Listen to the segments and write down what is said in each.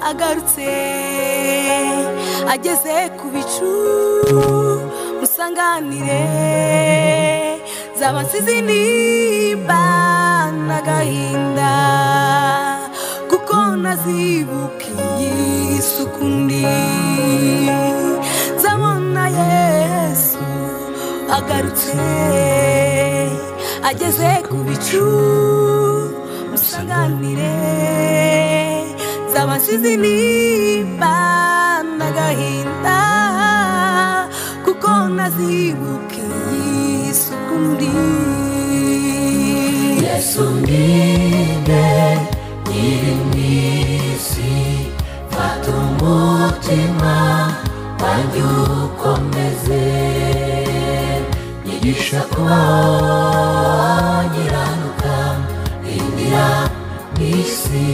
agarutse ageze ku bicu musanganire zaba nsizi nimba n'agahinda kuko nazibukiye isuku ndi nzabona yesu agarutse ageze ku bicu musanganire zaba nsizi nimba n'agahinda kuko nazibukiye isuku ndi yesu minde uri mu isi fata umutima wanjye ukomeze nyigisha kuba wanyiranuka rindira mu isi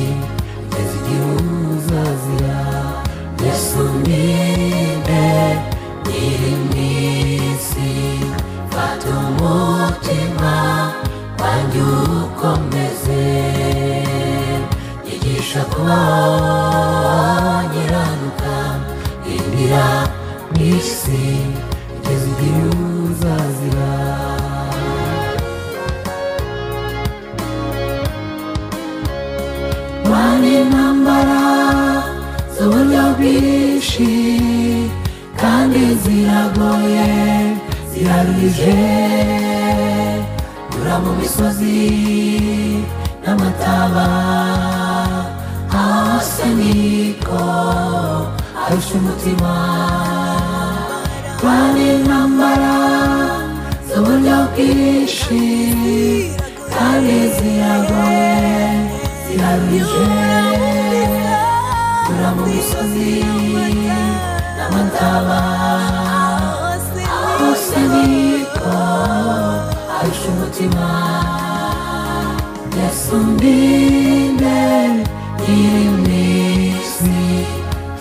kugeza igihe uzazira yesu minde uri mu isi fata umutima wanjye ukomeze nyigisha kuba wanyiranuka indira mu isi kugeza igihe uzazira wana intambara z'uburyo bwinshi kandi ziragoye ziraruhije nyura mu misozi n'amataba hose niko arusha umutima wana intambara z'uburyo bwinshi kandi ziragoye ziraruhije nyura mu misozi n'amataba hose niko arusha umutima yesu ndinde iri mu isi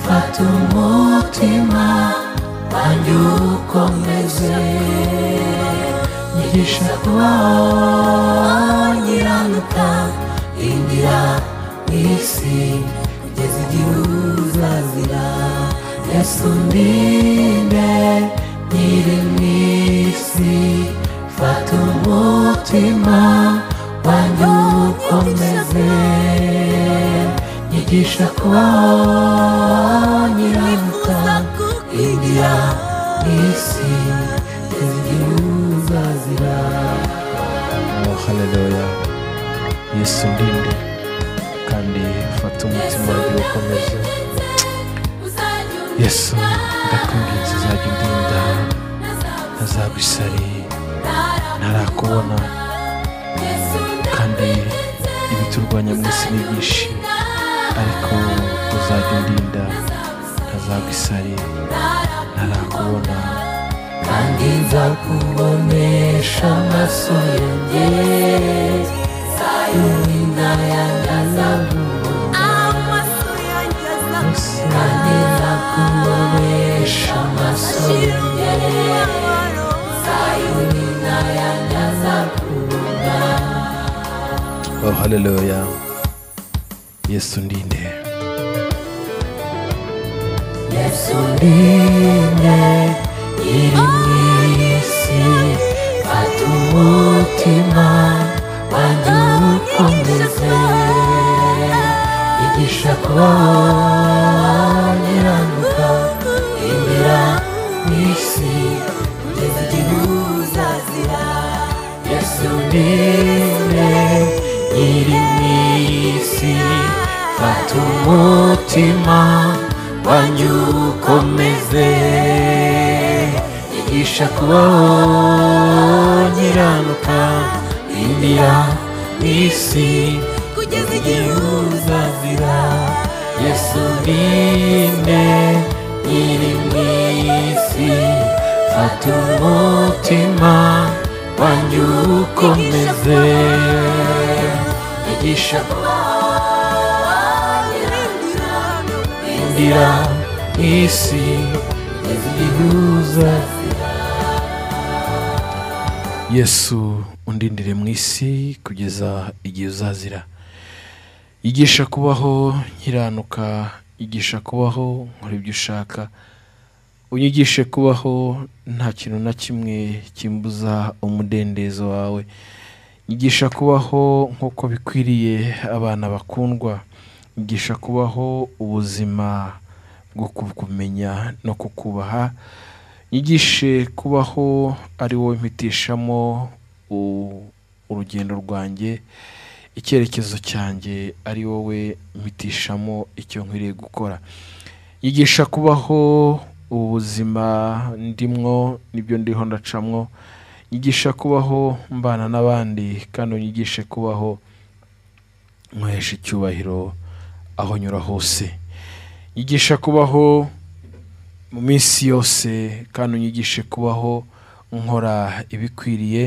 fata umutima wanjye ukomeze nyigisha kubaho nyiranuka indira mu isi kugeza igihe uzazira yesu ndinde nyiri mu isi fata umutima wanjye ukomeze nyigisha kubaho nyiranuka indira mu isi kugeza igihe uzazira Oh, haleluya yesu ndinde kandi fata umutima wanjye ukomeze yesu ndakubwiza uzajya undinda ntazagwa isari ntarakubona kandi ibiturwanya mu isi ni byinshi ariko uzajya undinda ntazagwa isari ntarakubona kandi nzakubonesha amaso yanjye yurinda yanjye amaso yanjye azamutse kandi nzakubonesha amaso yanjye yurinda yanjye Oh, haleluya yesu ndinde yesu ndinde iri mu isi fata umutima wanjye ukomeze yigisha kubaho nyiranuka indira mu isi kugeza igihe uzazira yesu ndinde iri mu isi fata umutima wanjye ukomeze yigisha kubaho nyiranuka indira mu isi kugeza igihe uzazira yesu ndinde iri mu isi fata umutima wanjye ukomeze yigisha ndira mu isi kugeza igihe uzazira yesu undindire mu isi kugeza igihe uzazira yigisha kubaho nkiranuka igisha kubaho nkora ibyo ushaka unyigishe kubaho nta kintu na kimwe kimbuza umudendezo wawe nyigisha kubaho nk'uko bikwiriye abana bakundwa nyigisha kubaho ubuzima bwo kukumenya no kukubaha nyigishe kubaho ari wowe mpitishamo u- urugendo rwanjye icyerekezo cyanjye ari wowe mpitishamo icyo nkwiriye gukora yigisha kubaho ubuzima ndimwo n'ibyo ndiho ndacamwo yigisha kubaho mbana n'abandi kandi unyigishe kubaho nkoresha icyubahiro aho nyura hose yigisha kubaho mu minsi yose kandi unyigishe kubaho nkora ibikwiriye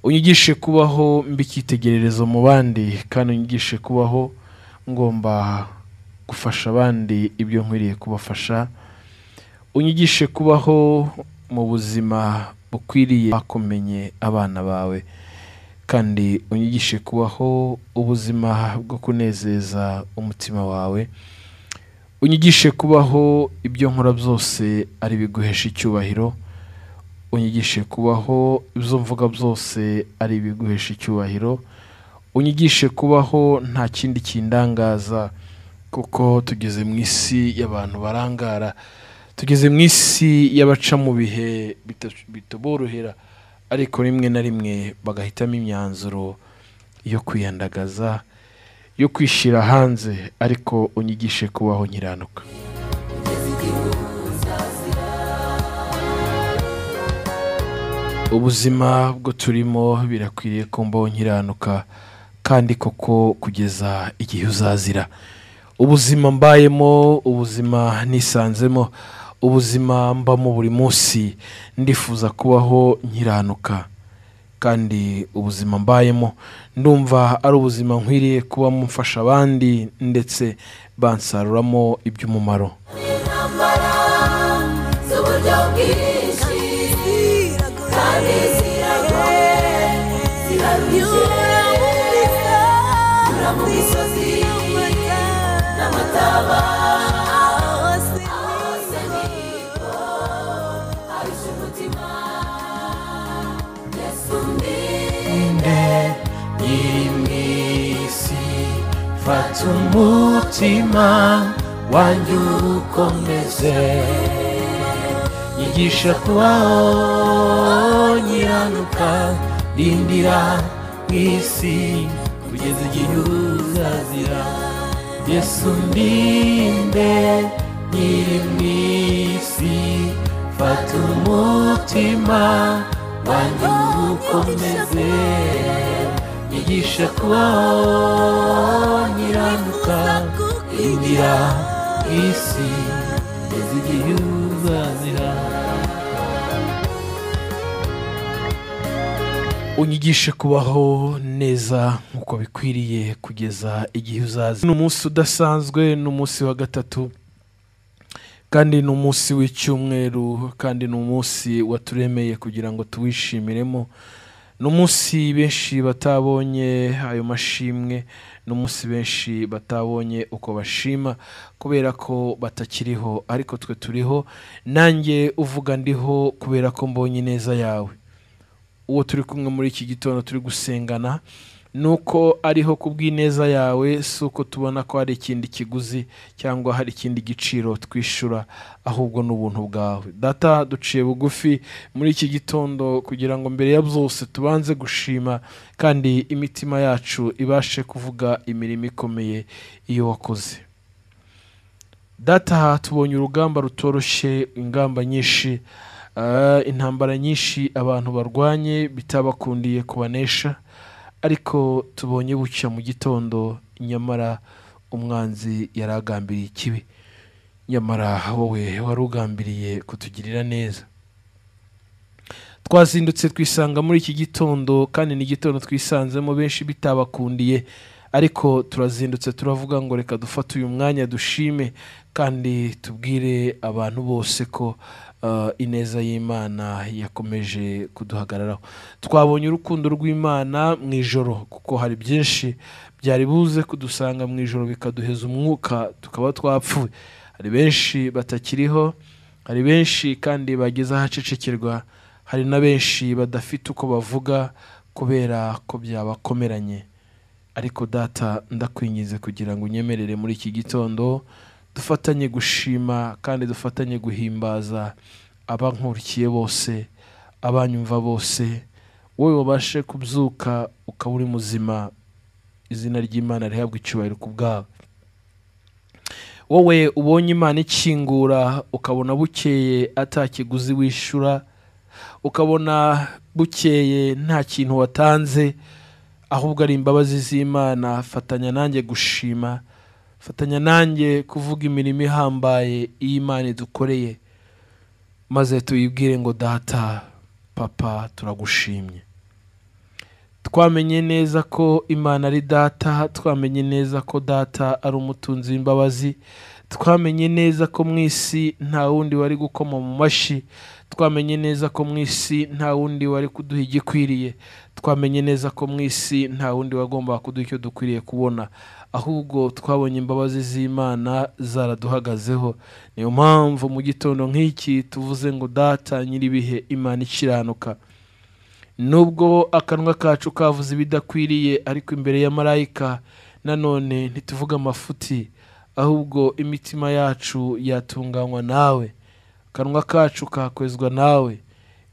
unyigishe kubaho mba icyitegererezo mu bandi kandi unyigishe kubaho ngomba gufasha abandi ibyo nkwiriye kubafasha unyigishe kubaho mu buzima bukwiriye bakomenye abana bawe kandi unyigishe kubaho ubuzima bwo kunezeza umutima wawe unyigishe kubaho ibyo nkora byose ari ibiguhesha icyubahiro unyigishe kubaho ibyo mvuga byose ari ibiguhesha icyubahiro unyigishe kubaho nta kindi kindangaza kuko tugeze mu isi y'abantu barangara tugeze mu isi y'abaca mu bihe bita- bitaborohera ariko rimwe na rimwe bagahitamo imyanzuro yo kwiyandagaza yo kwishyira hanze ariko unyigishe kubaho nkiranuka ubuzima bwo turimo birakwiriye ko mbaho nkiranuka kandi koko kugeza igihe uzazira ubuzima mbayemo ubuzima nisanzemo ubuzima mbamo buri munsi ndifuza kubaho nkiranuka kandi ubuzima mbayemo ndumva ari ubuzima nkwiriye kubamo mfasha abandi ndetse bansaruramo iby'umumaro intambara z'uburyo bwinshi kandi ziragoye zirarushye ura mu misozi n'amataba ahose niko arusha umutima yesu ndi nimwisi fata umutima wanjye ukomeze yigisha kubaho nyiranuka rindira mu isi kugeza igihe uzazira yesu ndinde nyiri mu isi fata umutima wanjye ukomeze yigisha kubaho nyiranuka indira isi kugeza igihe uzazira unyigishe kubaho neza nk'uko bikwiriye kugeza igihe uzaza ni umunsi udasanzwe ni umunsi wa gatatu kandi ni umunsi w'icyumweru kandi ni umunsi waturemeye kugira ngo tuwishimiremo ni umunsi benshi batabonye ayo mashimwe ni umunsi benshi batabonye uko bashima kubera ko batakiriho ariko twe turiho nanjye uvuga ndiho kubera ko mbonye ineza yawe uwo turi kumwe muri iki gitondo turi gusengana ni uko ariho ku bw'ineza yawe si uko tubona ko hari ikindi kiguzi cyangwa hari ikindi giciro twishyura ahubwo ni ubuntu bwawe data duciye bugufi muri iki gitondo kugira ngo mbere ya byose tubanze gushima kandi imitima yacu ibashe kuvuga imirimo ikomeye iyo wakoze data tubonye urugamba rutoroshye ingamba nyinshi ah, intambara nyinshi abantu barwanye bitabakundiye kubanesha ariko tubonye bucya mu gitondo nyamara umwanzi yari agambiriye ikibi nyamara wowe wari ugambiriye kutugirira neza twazindutse twisanga muri iki gitondo kandi ni igitondo twisanzemo benshi bitabakundiye ariko turazindutse turavuga ngo reka dufate uyu mwanya dushime kandi tubwire abantu bose ko ah, ineza y'imana yakomeje kuduhagararaho twabonye urukundo rw'imana mu ijoro kuko hari byinshi byari buze kudusanga mu ijoro bikaduheza umwuka tukaba twapfuye hari benshi batakiriho hari benshi kandi bageze ahacecekerwa hari na benshi badafite uko bavuga kubera ko byabakomeranye ariko data ndakwinginze kugira ngo unyemerere muri iki gitondo dufatanye gushima kandi dufatanye guhimbaza abankurikiye bose abanyumva bose wowe wabashe kubyuka ukaba uri muzima izina ry'imana rihabwa icyubahiro ku bwawe wowe ubonye imana ikingura ukabona bukeye atakiguzi wishyura ukabona bukeye nta kintu watanze ahubwo ari imbabazi z'imana fatanya nanjye gushima fatanya nanjye kuvuga imirimo ihambaye iy'imana idukoreye maze tuyibwire ngo data papa turagushimye twamenye neza ko imana ari data twamenye neza ko data ari umutunzi w'imbabazi twamenye neza ko mu isi nta wundi wari gukoma mu mashyi twamenye neza ko mu isi nta wundi wari kuduha igikwiriye twamenye neza ko mu isi nta wundi wagombaga kuduha icyo dukwiriye kubona ahubwo twabonye imbabazi z'imana zaraduhagazeho niyo mpamvu mu gitondo nk'iki tuvuze ngo data nyir'ibihe imana ikiranuka nubwo akanwa kacu kavuze ibidakwiriye ariko imbere ya marayika nanone ntituvuga amafuti ahubwo imitima yacu yatunganywa nawe akanwa kacu kakwezwa nawe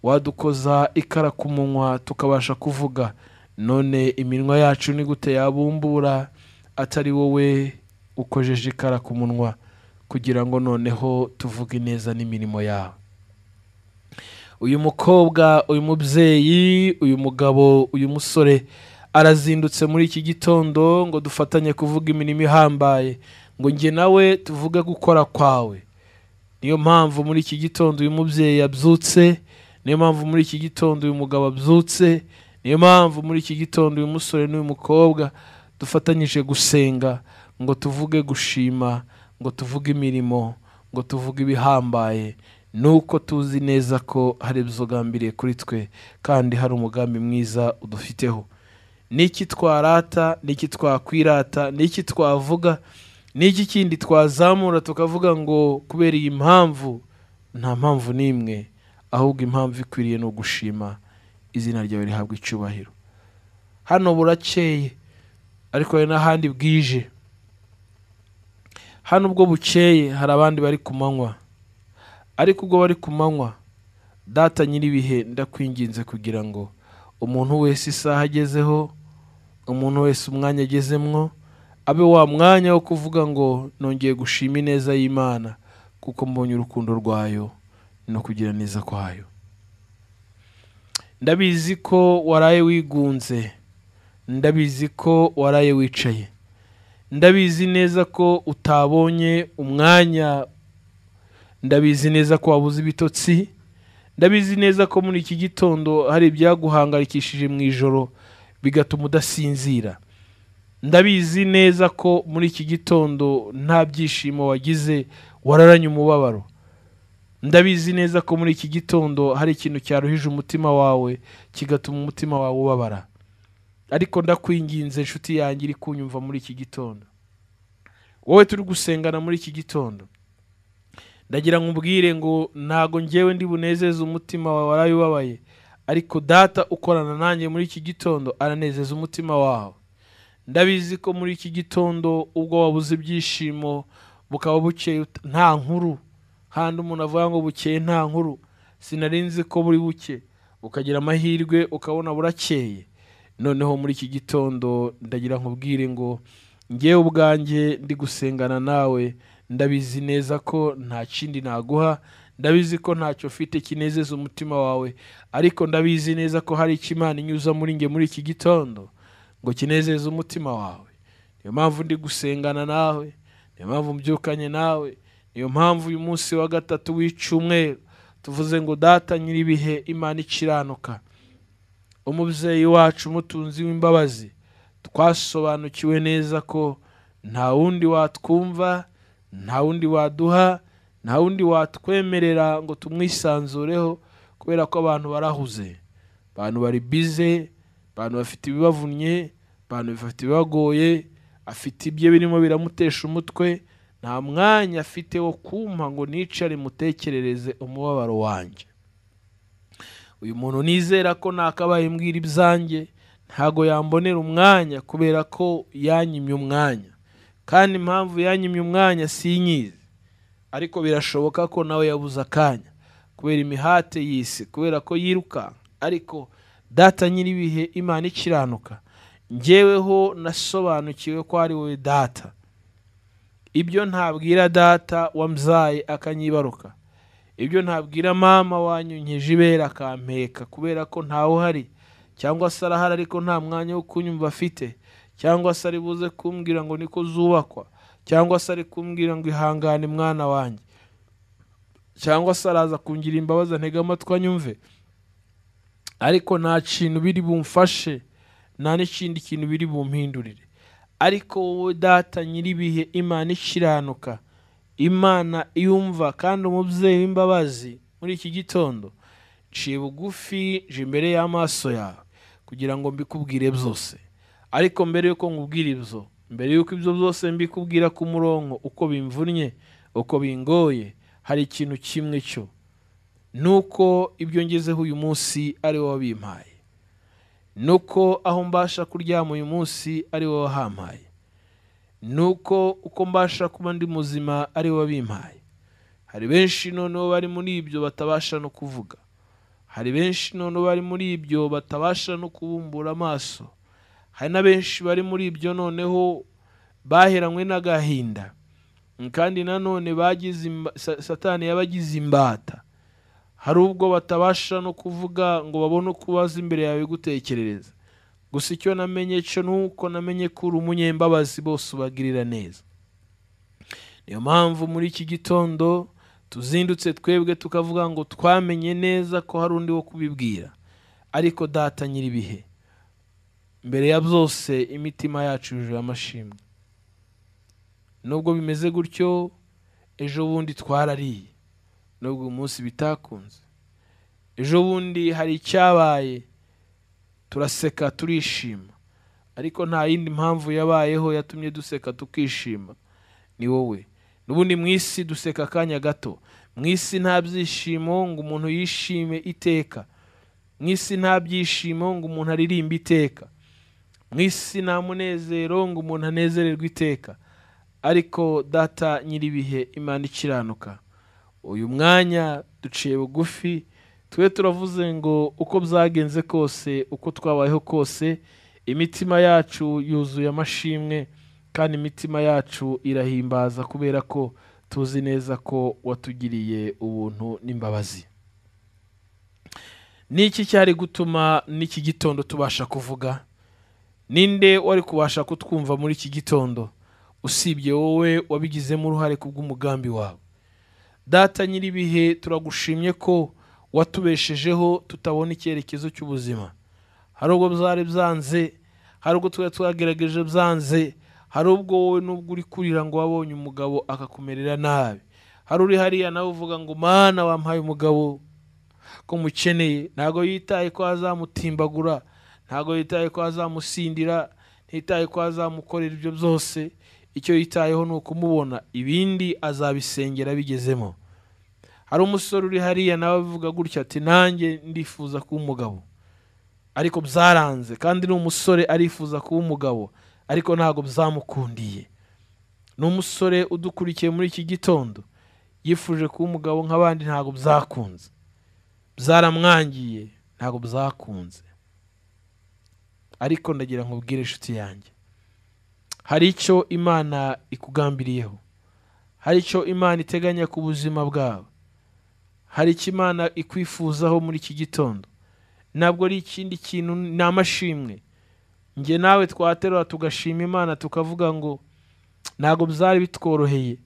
wadukoza ikara ku munwa tukabasha kuvuga none iminwa yacu ni gute yabumbura atari wowe ukojeje ikara ku munwa kugira ngo noneho tuvuge neza n'imirimo yawe uyu mukobwa uyu mubyeyi uyu mugabo uyu musore arazindutse muri iki gitondo ngo dufatanye kuvuga imirimo ihambaye ngo njye nawe tuvuge gukora kwawe niyo mpamvu muri iki gitondo uyu mubyeyi yabyutse niyo mpamvu muri iki gitondo uyu mugabo abyutse niyo mpamvu muri iki gitondo uyu musore n'uyu mukobwa dufatanyije gusenga ngo tuvuge gushima ngo tuvuge imirimo ngo tuvuge ibihambaye nuko tuzi neza ko hari ibizogambiriye kuri twe kandi hari umugambi mwiza udufiteho n'iki twarata n'iki twakwirata n'iki twavuga n'iki kindi twazamura tukavuga ngo kubera iyi mpamvu nta mpamvu n'imwe ahubwo impamvu ikwiriye ni ugushima izina ryawe rihabwa icyubahiro hano burakeye ariko hari n'ahandi bwije hano ubwo bukeye hari abandi bari ku manywa ariko ubwo bari ku manywa data nyir'ibihe ndakwinginze kugira ngo umuntu wese isaha agezeho umuntu wese umwanya agezemwo abe wa mwanya wo kuvuga ngo nongeye gushima ineza y'imana kuko mbonye urukundo rwayo no kugira neza kwayo ndabizi ko waraye wigunze ndabizi ko waraye wicaye ndabizi neza ko utabonye umwanya ndabizi neza ko wabuze ibitotsi ndabizi neza ko muri iki gitondo hari ibyaguhangayikishije mu ijoro bigatuma udasinzira ndabizi neza ko muri iki gitondo nta byishimo wagize wararanye umubabaro ndabizi neza ko muri iki gitondo hari ikintu cyaruhije umutima wawe kigatuma umutima wawe ubabara ariko ndakwinginze inshuti yanjye iri kunyumva muri iki gitondo wowe turi gusengana muri iki gitondo ndagira ngo umbwire ngo ntago ngewe ndi bunezeze umutima wawe waraye ubabaye ariko data ukorana nanjye muri iki gitondo aranezeza umutima wawe ndabizi ko muri iki gitondo ubwo wabuze ibyishimo bukaba bukeye ut- nta nkuru handi umuntu avuga ngo bukeye nta nkuru sinari nzi ko buri buke ukagira amahirwe ukabona burakeye noneho muri iki gitondo ndagira ngo ubwire ngo ngewe ubwanjye ndi gusengana nawe ndabizi neza ko nta kindi naguha ndabizi ko ntacyo mfite kinezeza umutima wawe ariko ndabizi neza ko hari icyo imana inyuza muri nge muri iki gitondo ngo kinezeze umutima wawe niyo mpamvu ndi gusengana nawe niyo mpamvu mbyukanye nawe niyo mpamvu uyu munsi wa gatatu w'icyumweru tuvuze ngo data nyir'ibihe imana ikiranuka umubyeyi wacu umutunzi w'imbabazi twasobanukiwe neza ko nta wundi watwumva nta wundi waduha nta wundi watwemerera ngo tumwisanzureho kubera ko abantu barahuze abantu bari bize abantu bafite ibibavunnye abantu bafite ibibagoye afite ibye birimo biramutesha umutwe nta mwanya afite wo kumpa ngo nicare mutekerereze umubabaro wanjye uyu muntu nizera ko nakabaye mbwira ibyanjye ntago yambonera umwanya kubera ko yanyimye umwanya kandi impamvu yanyimye umwanya sinyizi ariko birashoboka ko nawe yabuze akanya kubera imihate y'isi kubera ko yirukanka ariko data nyir'ibihe imana ikiranuka njyeweho nasobanukiwe ko ari wowe data ibyo ntabwira data wambyaye akanyibaruka ibyo ntabwira mama wanyunyeje ibera akampeka kubera ko ntawe uhari cyangwa se arahari ariko nta mwanya wo kunyumva afite cyangwa se ari buze kumbwira ngo niko zubakwa cyangwa se ari kumbwira ngo ihangane mwana wanjye cyangwa se araza kungira imbabazi ntega amatwi anyumve ariko nta kintu biri bumfashe nta n'ikindi kintu biri bumpindurire ariko wowe data nyir'ibihe imana ikiranuka imana yumva kandi umubyeyi w'imbabazi muri iki gitondo nciye bugufi je imbere y'amaso yawe kugira ngo mbikubwire byose ariko mbere y'uko nkubwira ibyo mbere y'uko ibyo byose mbikubwira ku murongo uko bimvunnye uko bingoye hari ikintu kimwe cyo nuko ibyo ngezeho uyu munsi ari wowe wabimpaye nuko aho mbasha kuryama uyu munsi ari wowe wahampaye nuko uko mbasha kuba ndi muzima ari we wabimpaye hari benshi noneho bari muri ibyo batabasha no kuvuga hari benshi noneho bari muri ibyo batabasha no kubumbura amaso hari na benshi bari muri ibyo noneho baheranywe n'agahinda kandi nanone bagize imba- sa- satani yabagize imbata hari ubwo batabasha no kuvuga ngo babone uko ubaza imbere yawe gutekerereza gusa icyo namenye cyo nuko namenye ko uri umunyembabazi bose ubagirira neza niyo mpamvu muri iki gitondo tuzindutse twebwe tukavuga ngo twamenye neza ko hari undi wo kubibwira ariko data nyir'ibihe mbere ya byose imitima yacu yujuje amashimwe nubwo bimeze gutyo ejo bundi twarariye nubwo uyu munsi bitakunze ejo bundi hari icyabaye turaseka turishima ariko nta yindi mpamvu yabayeho yatumye duseka tukishima ni wowe n'ubundi mu isi duseka akanya gato mu isi nta byishimo ngo umuntu yishime iteka mu isi nta byishimo ngo umuntu aririmbe iteka mu isi nta munezero ngo umuntu anezererwe iteka ariko data nyir'ibihe imana ikiranuka uyu mwanya duciye bugufi twe turavuze ngo uko byagenze kose uko twabayeho kose imitima yacu yuzuye amashimwe kandi imitima yacu irahimbaza kubera ko tuzi neza ko watugiriye ubuntu n'imbabazi ni iki cyari gutuma n'iki gitondo tubasha kuvuga ninde wari kubasha kutwumva muri iki gitondo usibye wowe wabigizemo uruhare ku bw'umugambi wawe data nyir'ibihe turagushimye ko watubeshejeho tutabona icyerekezo cy'ubuzima hari ubwo byari byanze hari ubwo twari twagerageje byanze hari ubwo wowe n'ubwo uri kurira ngo wabonye umugabo akakumerera nabi hari uri hariya nawe uvuga ngo mana wampaye umugabo ko mukeneye ntabwo yitaye ko azamutimbagura ntabwo yitaye ko azamusindira ntitaye ko azamukorera ibyo byose icyo yitayeho ni ukumubona ibindi azabisengera bigezemo hari umusore uri hariya nawe avuga gutya ati nanjye ndifuza kuba umugabo ariko byaranze kandi ni umusore arifuza kuba umugabo ariko ntabwo byamukundiye ni umusore udukurikiye muri iki gitondo yifuje kuba umugabo nk'abandi ntabwo byakunze byaramwangiye ntabwo byakunze ariko ndagira ngo ubwire inshuti yanjye hari icyo imana ikugambiriyeho hari icyo imana iteganya ku buzima bwawe hari icyo imana ikwifuzaho muri iki gitondo ntabwo ari ikindi kintu ni amashimwe njye nawe twaterura tugashima imana tukavuga ngo ntabwo byari bitworoheye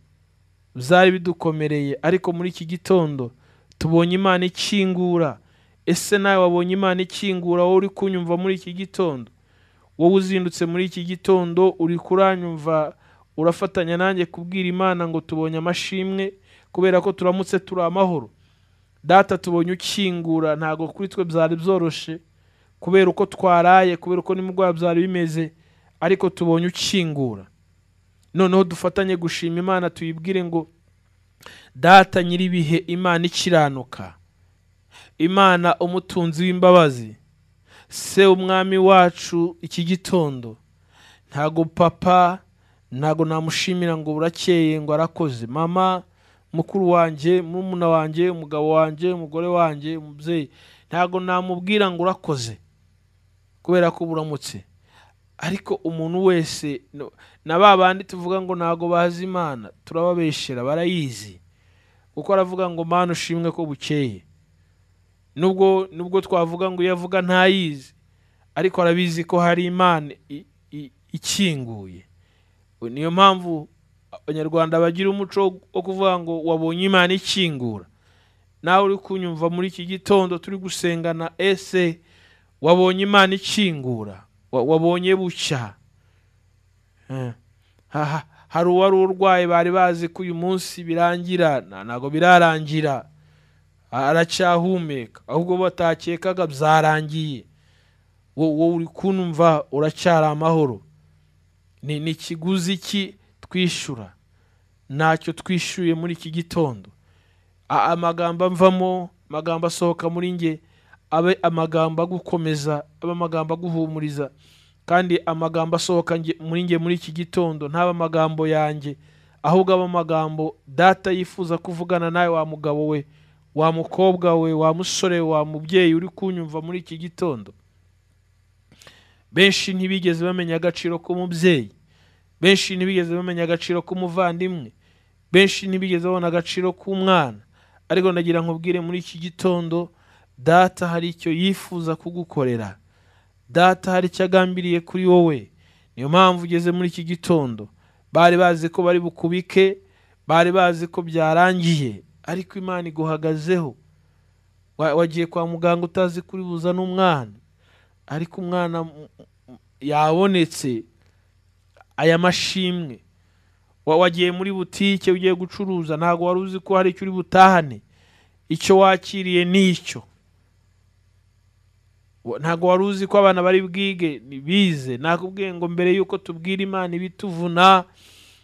byari bidukomereye ariko muri iki gitondo tubonye imana ikingura ese nawe wabonye imana ikingura wowe uri kunyumva muri iki gitondo wowe uzindutse muri iki gitondo uri kuranyumva urafatanya nanjye kubwira imana ngo tubonye amashimwe kubera ko turamutse turi amahoro data tubonye ukingura ntabwo kuri twe byari byoroshe kubera uko twaraye kubera uko nimugoroba byari bimeze ariko tubonye ukingura noneho dufatanye gushima imana tuyibwire ngo data nyir'ibihe imana ikiranuka imana umutunzi w'imbabazi se umwami wacu iki gitondo ntago papa ntago namushimira ngo burakeye ngo arakoze mama mukuru wanjye murumuna wanjye umugabo wanjye umugore wanjye umubyeyi ntago namubwira ngo urakoze kubera ko buramutse ariko umuntu wese no- na ba bandi tuvuga ngo ntago bazi imana turababeshyera barayizi kuko aravuga ngo mana ushimwe ko bukeye nubwo nubwo twavuga ngo iyo avuga ntayizi ariko arabizi ko hari imana i- i- ikinguye niyo mpamvu abanyarwanda bagira umuco wo- wo kuvuga ngo wabonye imana ikingura nawe uri kunyumva muri iki gitondo turi gusengana ese wabonye imana ikingura Wa- wabonye bucya Eh, ha- ha- hari uwari urwaye bari bazi ko uyu munsi birangira Na- ntabwo birarangira aracyahumeka ahubwo batakekaga byarangiye wo- wowe uri kunumva uracyari amahoro ni ni ikiguzi ki twishyura ntacyo twishyuye muri iki gitondo A- amagambo avamo amagambo asohoka muri nge abe amagambo agukomeza abe amagambo aguhumuriza kandi amagambo asohoka nge- muri nge muri iki gitondo ntaba amagambo yanjye ahubwo aba amagambo data yifuza kuvugana nawe wa mugabo we wa mukobwa we wa musore we, wa mubyeyi uri kunyumva muri iki gitondo benshi ntibigeze bamenya agaciro k'umubyeyi benshi ntibigeze bamenya agaciro k'umuvandimwe benshi ntibigeze babona agaciro k'umwana ariko ndagira ngo ubwire muri iki gitondo data hari icyo yifuza kugukorera data hari icyo agambiriye kuri wowe niyo mpamvu ugeze muri iki gitondo bari bazi ko bari bukubike bari bazi ko byarangiye ariko imana iguhagazeho Wa- wagiye kwa muganga utazi kuri buza n'umwana ariko umwana mm, mm, yabonetse aya mashimwe Wa- wagiye muri butike ugiye gucuruza ntabwo wari uzi ko hari icyo uri butahane icyo wakiriye ni icyo Wa- ntabwo wari uzi ko abana bari bwige ni- bize nakubwiye ngo mbere y'uko tubwira imana ibituvuna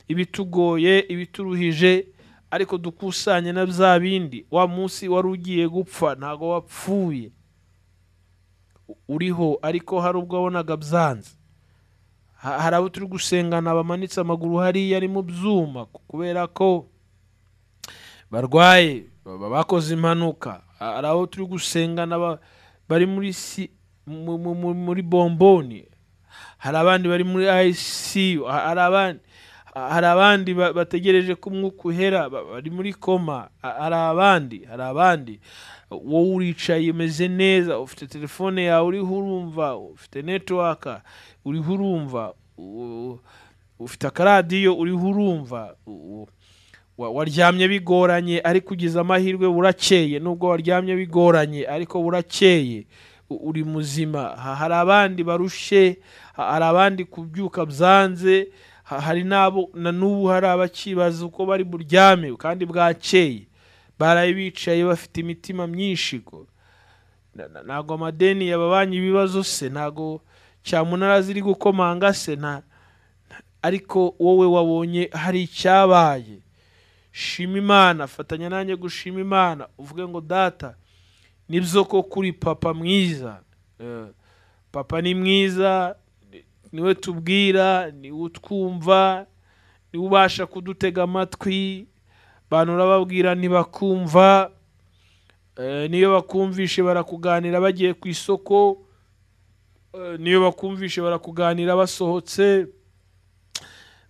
ibitugoye ibituruhije ariko dukusanye na bya bindi wa munsi wari ugiye gupfa ntabwo wapfuye U- uriho ariko hari ubwo wabonaga byanze Ha- hari abo turi gusengana bamanitse amaguru hariya ari mu byuma ku- kubera ko barwaye ba- bakoze impanuka Ha- hari abo turi gusengana ba- bari muri si- mu- mu- mu- muri bomboni hari abandi bari muri ICU ha- hari abandi ha- hari abandi ba- bategereje ko umwuka uhera ba- bari muri koma ha- hari abandi hari abandi wowe uricaye umeze neza ufite telefone yawe uriho urumva ufite netiwaka uriho urumva u- ufite akaradiyo uriho urumva u- u- wa- waryamye bigoranye ariko ugize amahirwe burakeye nubwo waryamye bigoranye ariko burakeye u- uri muzima Ha- hari abandi barushe ha- hari abandi kubyuka byanze ha- hari n'abo na n'ubu hari abakibaza uko bari buryame kandi bwakeye baraye bicaye bafite imitima myinshi ko Na- na- ntabwo amadeni yababanye ibibazo se ntabwo cyamunara ziri gukomanga se nta ariko wowe wabonye hari icyabaye shima imana fatanya nanjye gushima imana uvuge ngo data nibyo ko kuri papa mwiza Eh, papa ni mwiza ni- niwe tubwira niwe utwumva niwe ubasha kudutega amatwi abantu urababwira ntibakumva Eh, niyo bakumvishe barakuganira bagiye ku isoko Eh, niyo bakumvishe barakuganira basohotse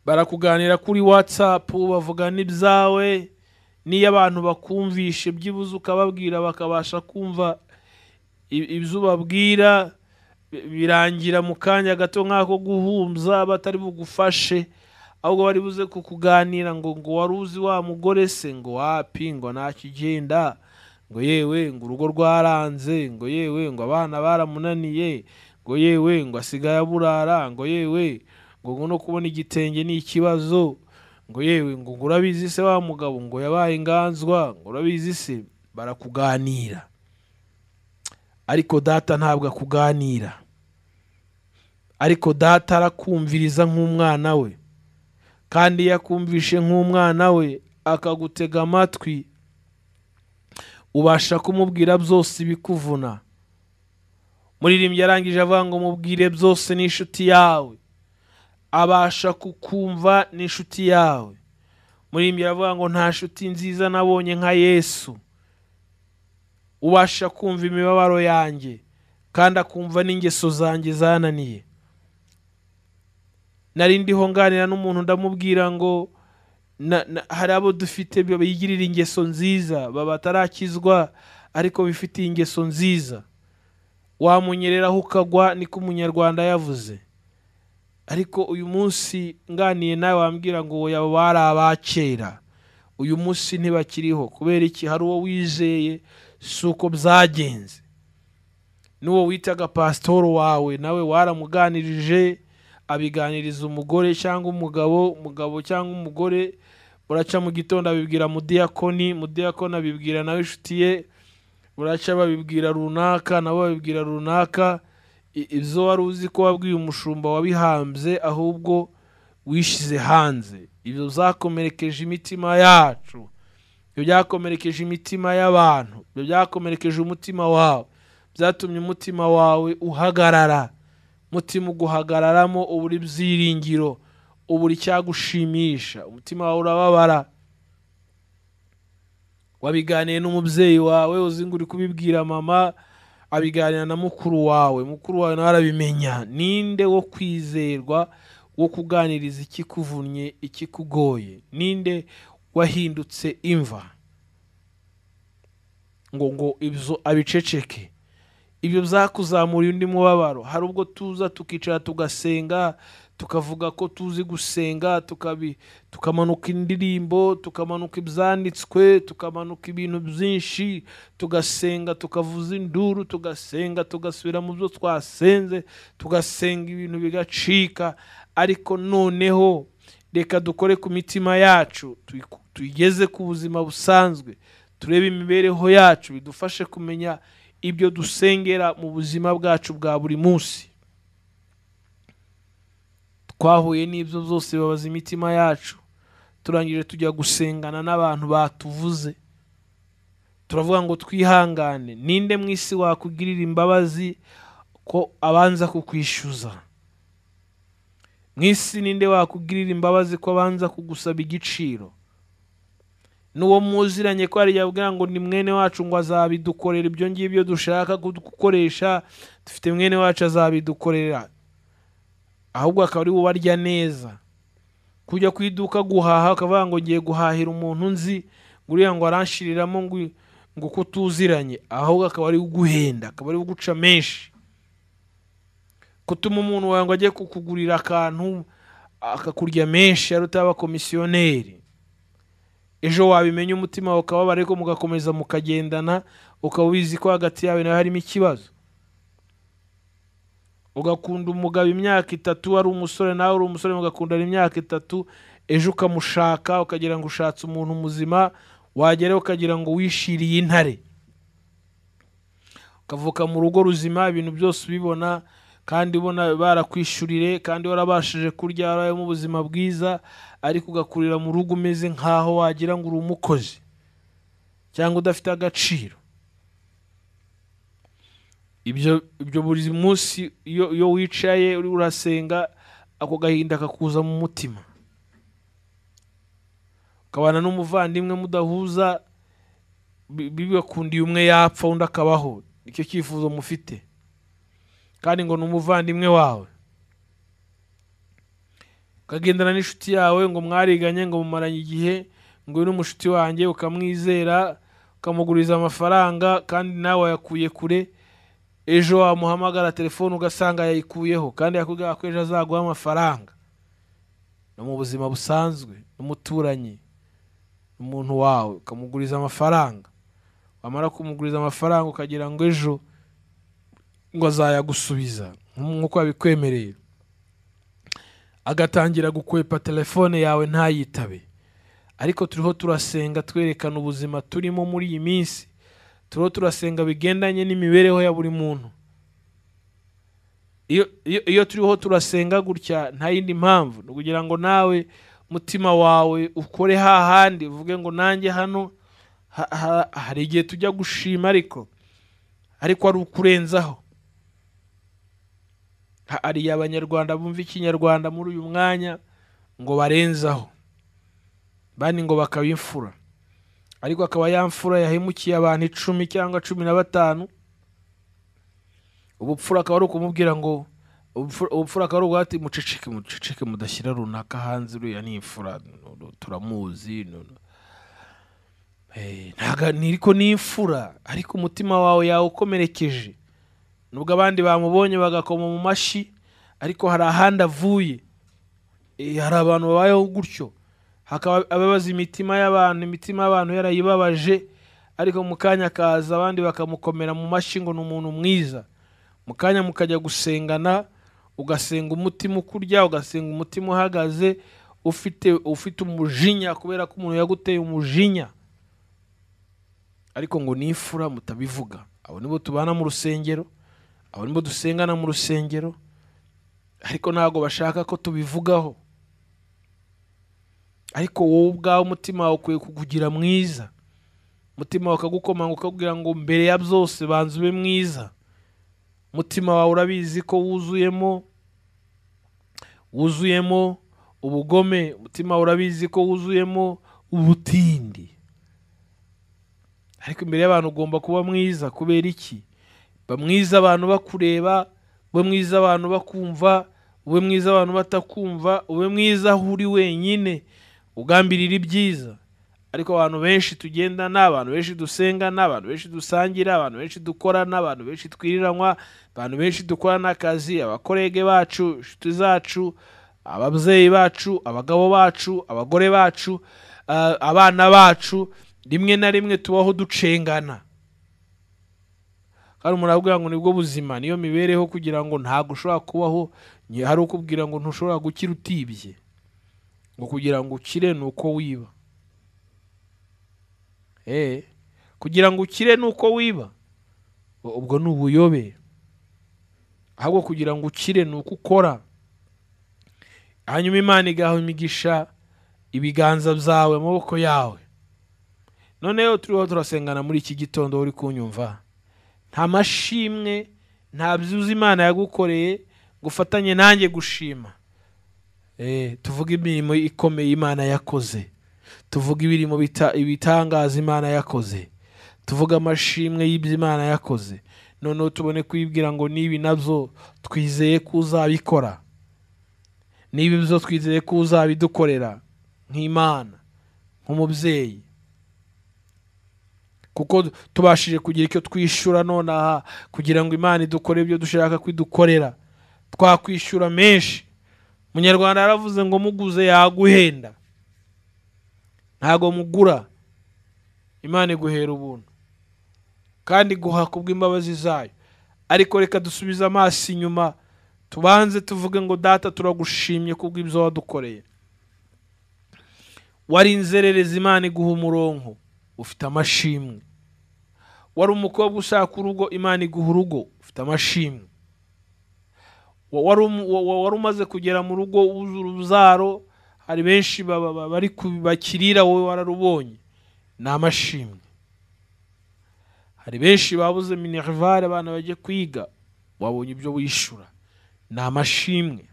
barakuganira kuri watsapu bavuga n'ibyawe n'iyo abantu bakumvishe byibuze ukababwira bakabasha kumva i- ibyo ubabwira bi- birangira mu kanya gato nk'ako guhumbya batari bugufashe ahubwo bari buze kukuganira ngo ngo wari uzi wa mugore se ngo wapi ngo ntakigenda ngo yewe ngo urugo rwaranze ngo yewe ngo abana baramunaniye ngo yewe ngo asigaye aburara ngo yewe ngo ngo no kubona igitenge ni ikibazo ngo yewe ngo ngo urabizi se wa mugabo ngo yabaye inganzwa ngo urabizi se barakuganira ariko data ntabwo akuganira ariko data arakumviriza nk'umwana we kandi iyo akumvishe nk'umwana we akagutega amatwi ubasha kumubwira byose ibikuvuna muririmbyi arangije avuga ngo mubwire byose n'inshuti yawe abasha kukumva n'inshuti yawe muririmbyi aravuga ngo nta nshuti nziza nabonye nka yesu ubasha kumva imibabaro yanjye kandi akumva n'ingeso zanjye zananiye nari ndiho nganira n'umuntu ndamubwira ngo na- na- hari abo dufite bigirira ingeso nziza baba batarakizwa ariko bifitiye ingeso nziza wamunyereraho ukagwa niko umunyarwanda yavuze ariko uyu munsi nganiye nawe wambwira ngo oya abo bari abakera uyu munsi ntibakiriho kubera iki hari uwo wizeye si uko byagenze n'uwo witaga pasitoro wawe nawe waramuganirije abiganiriza umugore cyangwa umugabo umugabo cyangwa umugore buraca mu gitondo abibwira mudiyakoni mudiyakoni abibwira nawe inshuti ye buraca babibwira runaka nabo babibwira runaka I- ibyo wari uzi ko wabwiye umushumba wabihambye ahubwo wishyize hanze ibyo byakomerekeje imitima yacu ibyo byakomerekeje imitima y'abantu ibyo byakomerekeje umutima wawe byatumye umutima wawe uhagarara umutima uguhagararamo ubura ibyiringiro ubura icyagushimisha umutima wawe urababara wabiganiye n'umubyeyi wawe uzi ngo uri kubibwira mama abiganira na mukuru wawe mukuru wawe nawe arabimenya ninde wo kwizerwa wo kuganiriza ikikuvunnye ikikugoye ninde wahindutse imva ngo ngo ibyo abiceceke ibyo byakuzamuriye undi mubabaro hari ubwo tuza tukicara tugasenga tukavuga ko tuzi gusenga tukabi tukamanuka indirimbo tukamanuka ibyanditswe tukamanuka ibintu byinshi tugasenga tukavuza induru tugasenga tugasubira mu byo twasenze tugasenga ibintu bigacika ariko noneho reka dukore ku mitima yacu tuyiku- tuyigeze ku buzima busanzwe turebe imibereho yacu bidufashe kumenya ibyo dusengera mu buzima bwacu bwa buri munsi twahuye n'ibyo byose bibabaza imitima yacu turangije tujya gusengana n'abantu batuvuze turavuga ngo twihangane ninde mu isi wakugirira imbabazi ko abanza kukwishyuza mu isi ninde wakugirira imbabazi ko abanza kugusaba igiciro n'uwo muziranye ko hari igihe abwira ngo ni mwene wacu ngo azabidukorera ibyo ngibyo dushaka gu- gukoresha dufite mwene wacu azabidukorera ahubwo akaba ari bubarya neza kujya ku iduka guhaha ukavuga ngo ngiye guhahira umuntu nzi ngo uriya ngo aranshiriramo ngo ngo ko tuziranye ahubwo akaba ari uguhenda akaba ari uguca menshi gutuma umuntu wawe ngo ajye kukugurira akantu akakurya menshi ari utaba komisiyoneri ejo wabimenya umutima wawe ukababara ariko mugakomeza mukagendana ukaba ubizi ko hagati yawe nawe harimo ikibazo ugakunda umugabo imyaka itatu ari umusore nawe uri umusore mugakundana imyaka itatu ejo ukamushaka ukagira ngo ushatse umuntu muzima wagera ukagira ngo wishiriye intare ukavuka mu rugo ruzima ibintu byose ubibona kandi ubona barakwishyurire kandi warabashije kurya warabayemo ubuzima bwiza ariko ugakurira mu rugo umeze nk'aho wagira ngo uri umukozi cyangwa udafite agaciro ibyo ibyo buri munsi iyo iyo wicaye uri urasenga ako gahinda kakuza mu mutima ukabana n'umuvandimwe mudahuza bi- bibakundiye umwe yapfa undi akabaho nicyo cyifuzo mufite kandi ngo ni umuvandimwe wawe ukagendana n'inshuti yawe ngo mwariganye ngo mumaranye igihe ngo uyu ni umushuti wanjye ukamwizera ukamuguriza amafaranga kandi nawe wayakuye kure ejo wamuhamagara telefone ugasanga yayikuyeho kandi yakubwira ko ejo azaguha amafaranga no mu buzima busanzwe n'umuturanyi umuntu wawe ukamuguriza amafaranga wamara kumuguriza amafaranga ukagira ngo ejo ngo azayagusubiza nk'uko yabikwemereye agatangira gukwepa telefone yawe ntayitabe ariko turiho turasenga twerekana ubuzima turimo muri iyi minsi turiho turasenga bigendanye n'imibereho ya buri muntu iyo iyo- iyo turiho turasenga gutya nta yindi mpamvu ni ukugira ngo nawe umutima wawe ukore hahandi uvuge ngo nanjye hano ha- ha- hari igihe tujya gushima ariko ariko ari ukurenzaho Ha- hari abanyarwanda bumva ikinyarwanda muri uyu mwanya ngo barenzaho bandi ngo bakabimfura ariko akaba ya mfura yahemukiye abantu icumi cyangwa cumi na batanu ubupfura akaba ari ukumubwira ngo ubupfura- ubupfura akaba ari uguhati muceceke muceceke mudashyira runaka hanze uriya ni imfura nu- nu- turamuzi nu- nu." Eh, ntago ni- ariko ni imfura ariko umutima wawe yawukomerekeje nubwo abandi bamubonye bagakoma mu mashyi ariko hari ahandi avuye Eh, hari abantu babayeho gutyo hakaba ababaza imitima y'abantu imitima y'abantu yarayibabaje ariko mu kanya akaza abandi bakamukomera mu mashyi ngo ni umuntu mwiza mu kanya mukajya gusengana ugasenga umutima ukurya ugasenga umutima uhagaze ufite ufite umujinya kubera ko umuntu yaguteye umujinya ariko ngo nifura mutabivuga abo nibo tubana mu rusengero abo nibo dusengana mu rusengero ariko ntabwo bashaka ko tubivugaho ariko wowe ubwawe umutima wawe ukwiye kukugira mwiza umutima wawe ukagukomanga ukakubwira ngo mbere ya byose banza ube mwiza umutima wawe urabizi ko wuzuyemo wuzuyemo ubugome umutima wawe urabizi ko wuzuyemo ubutindi ariko imbere y'abantu ugomba kuba mwiza kubera iki ba mwiza abantu bakureba ube mwiza abantu bakumva ube mwiza abantu batakumva ube mwiza aho uri wenyine ugambirira ibyiza ariko abantu benshi tugenda ni abantu benshi dusenga ni abantu benshi dusangira abantu benshi dukora ni abantu benshi twiriranwa abantu benshi dukorana akazi abakorege bacu inshuti zacu ababyeyi bacu abagabo bacu abagore bacu ah, abana bacu rimwe na rimwe tubaho ducengana kandi umuntu arakubwira ngo nibwo buzima niyo mibereho kugira ngo ntabwo ushobora kubaho ni- hari ukubwira ngo ntushobora gukira utibye ngo kugira ngo ukire ni uko wiba Eh, kugira ngo ukire ni uko wiba U- ubwo ni ubuyobe ahubwo kugira ngo ukire ni uko ukora hanyuma imana igaha imigisha ibiganza byawe amaboko yawe noneho turiho turasengana muri iki gitondo uri kunyumva nta mashimwe nta byuzi imana yagukoreye ngo ufatanye nanjye gushima Eh, tuvuge imirimo ikomeye imana yakoze tuvuga ibirimo bita- ibitangaza imana yakoze tuvuga amashimwe y'ibyo imana yakoze noneho tubone kwibwira ngo nibi nabyo twizeye ko uzabikora niba ibyo twizeye ko uzabidukorera nk'imana nk'umubyeyi kuko tubashije kugira icyo twishyura nonaha kugira ngo imana idukore ibyo dushaka ko idukorera twakwishyura menshi munyarwanda yaravuze ngo muguze yaguhenda ntago mugura imana iguhera ubuntu kandi iguha kubw'imbabazi zayo ariko reka dusubize amaso inyuma tubanze tuvuge ngo data turagushimye kubw'ibyo wadukoreye wari inzererezi imana iguha umuronko ufite amashimwe wari umukobwa ushaka urugo imana iguha urugo ufite amashimwe Wa- wari umu- wa- wa- wari umaze kugera mu rugo wuzura urubyaro hari benshi baba- baba- bari ku- bakirira wowe wararubonye ni amashimwe hari benshi babuze minerivare abana bajya kwiga wabonye ibyo wishyura ni amashimwe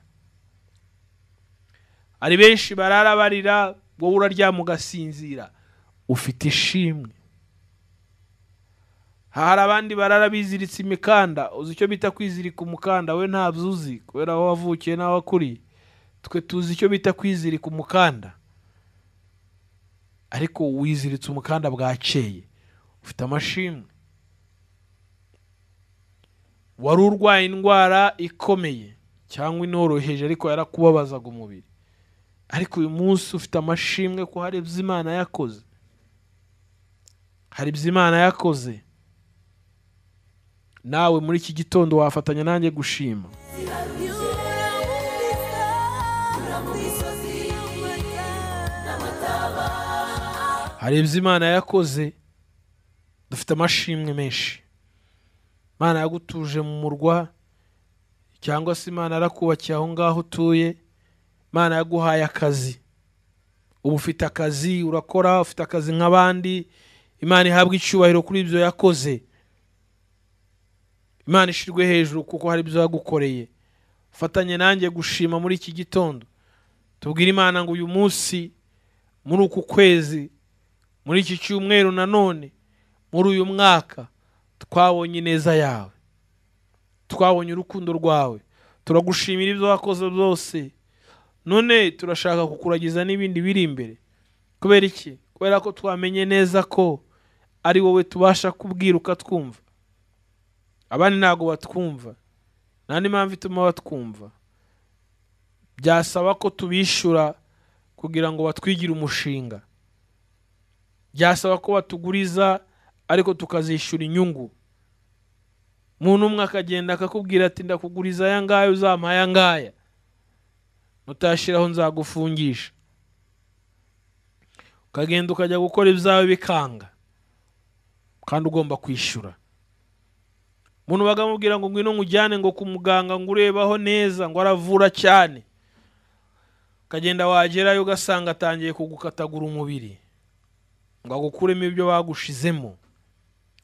hari benshi barara barira wowe uraryama ugasinzira ufite ishimwe hari abandi barara biziritse imikanda uzi icyo bita kwizirika umukanda we ntabyo uzi kubera aho wavukiye n'aho wakuriye twe tuzi icyo bita kwizirika umukanda ariko wiziritse umukanda bwakeye ufite amashimwe wari urwaye indwara ikomeye cyangwa inoroheje ariko yarakubabazaga umubiri ariko uyu munsi ufite amashimwe ko hari ibyo imana yakoze hari ibyo imana yakoze nawe muri iki gitondo wafatanya nanjye gushima Urabyumvisa hari ibyo imana yakoze dufite amashimwe menshi imana yagutuje mu murwa cyangwa se imana yarakubakiye aho ngaho utuye imana yaguhaye akazi uba ufite akazi urakora ufite akazi nk'abandi imana ihabwa icyubahiro kuri ibyo yakoze imana ishyirwe hejuru kuko hari ibyo yagukoreye ufatanye nanjye gushima muri iki gitondo tubwire imana ngo uyu munsi muri uku kwezi muri iki cyumweru nanone muri uyu mwaka twabonye ineza yawe twabonye urukundo rwawe turagushimira ibyo wakoze byose none turashaka kukuragiza n'ibindi biri imbere kubera iki kubera ko twamenye neza ko ari wowe tubasha kubwira ukatwumva abandi ntabwo batwumva nta n'impamvu ituma batwumva byasaba ko tubishyura kugira ngo batwigire umushinga byasaba ko batuguriza ariko tukazishyura inyungu umuntu umwe akagenda akakubwira ati ndakuguriza aya ngaya uzamuha aya ngaya nutashyiraho nzagufungisha ukagenda ukajya gukora ibyawe bikanga kandi ugomba kwishyura umuntu bakamubwira ngo ngwino nkujyane ngo ku muganga ngo urebaho neza ngo aravura cyane ukagenda wagerayo ugasanga atangiye kugukatagura umubiri ngo agukuremo ibyo bagushizemo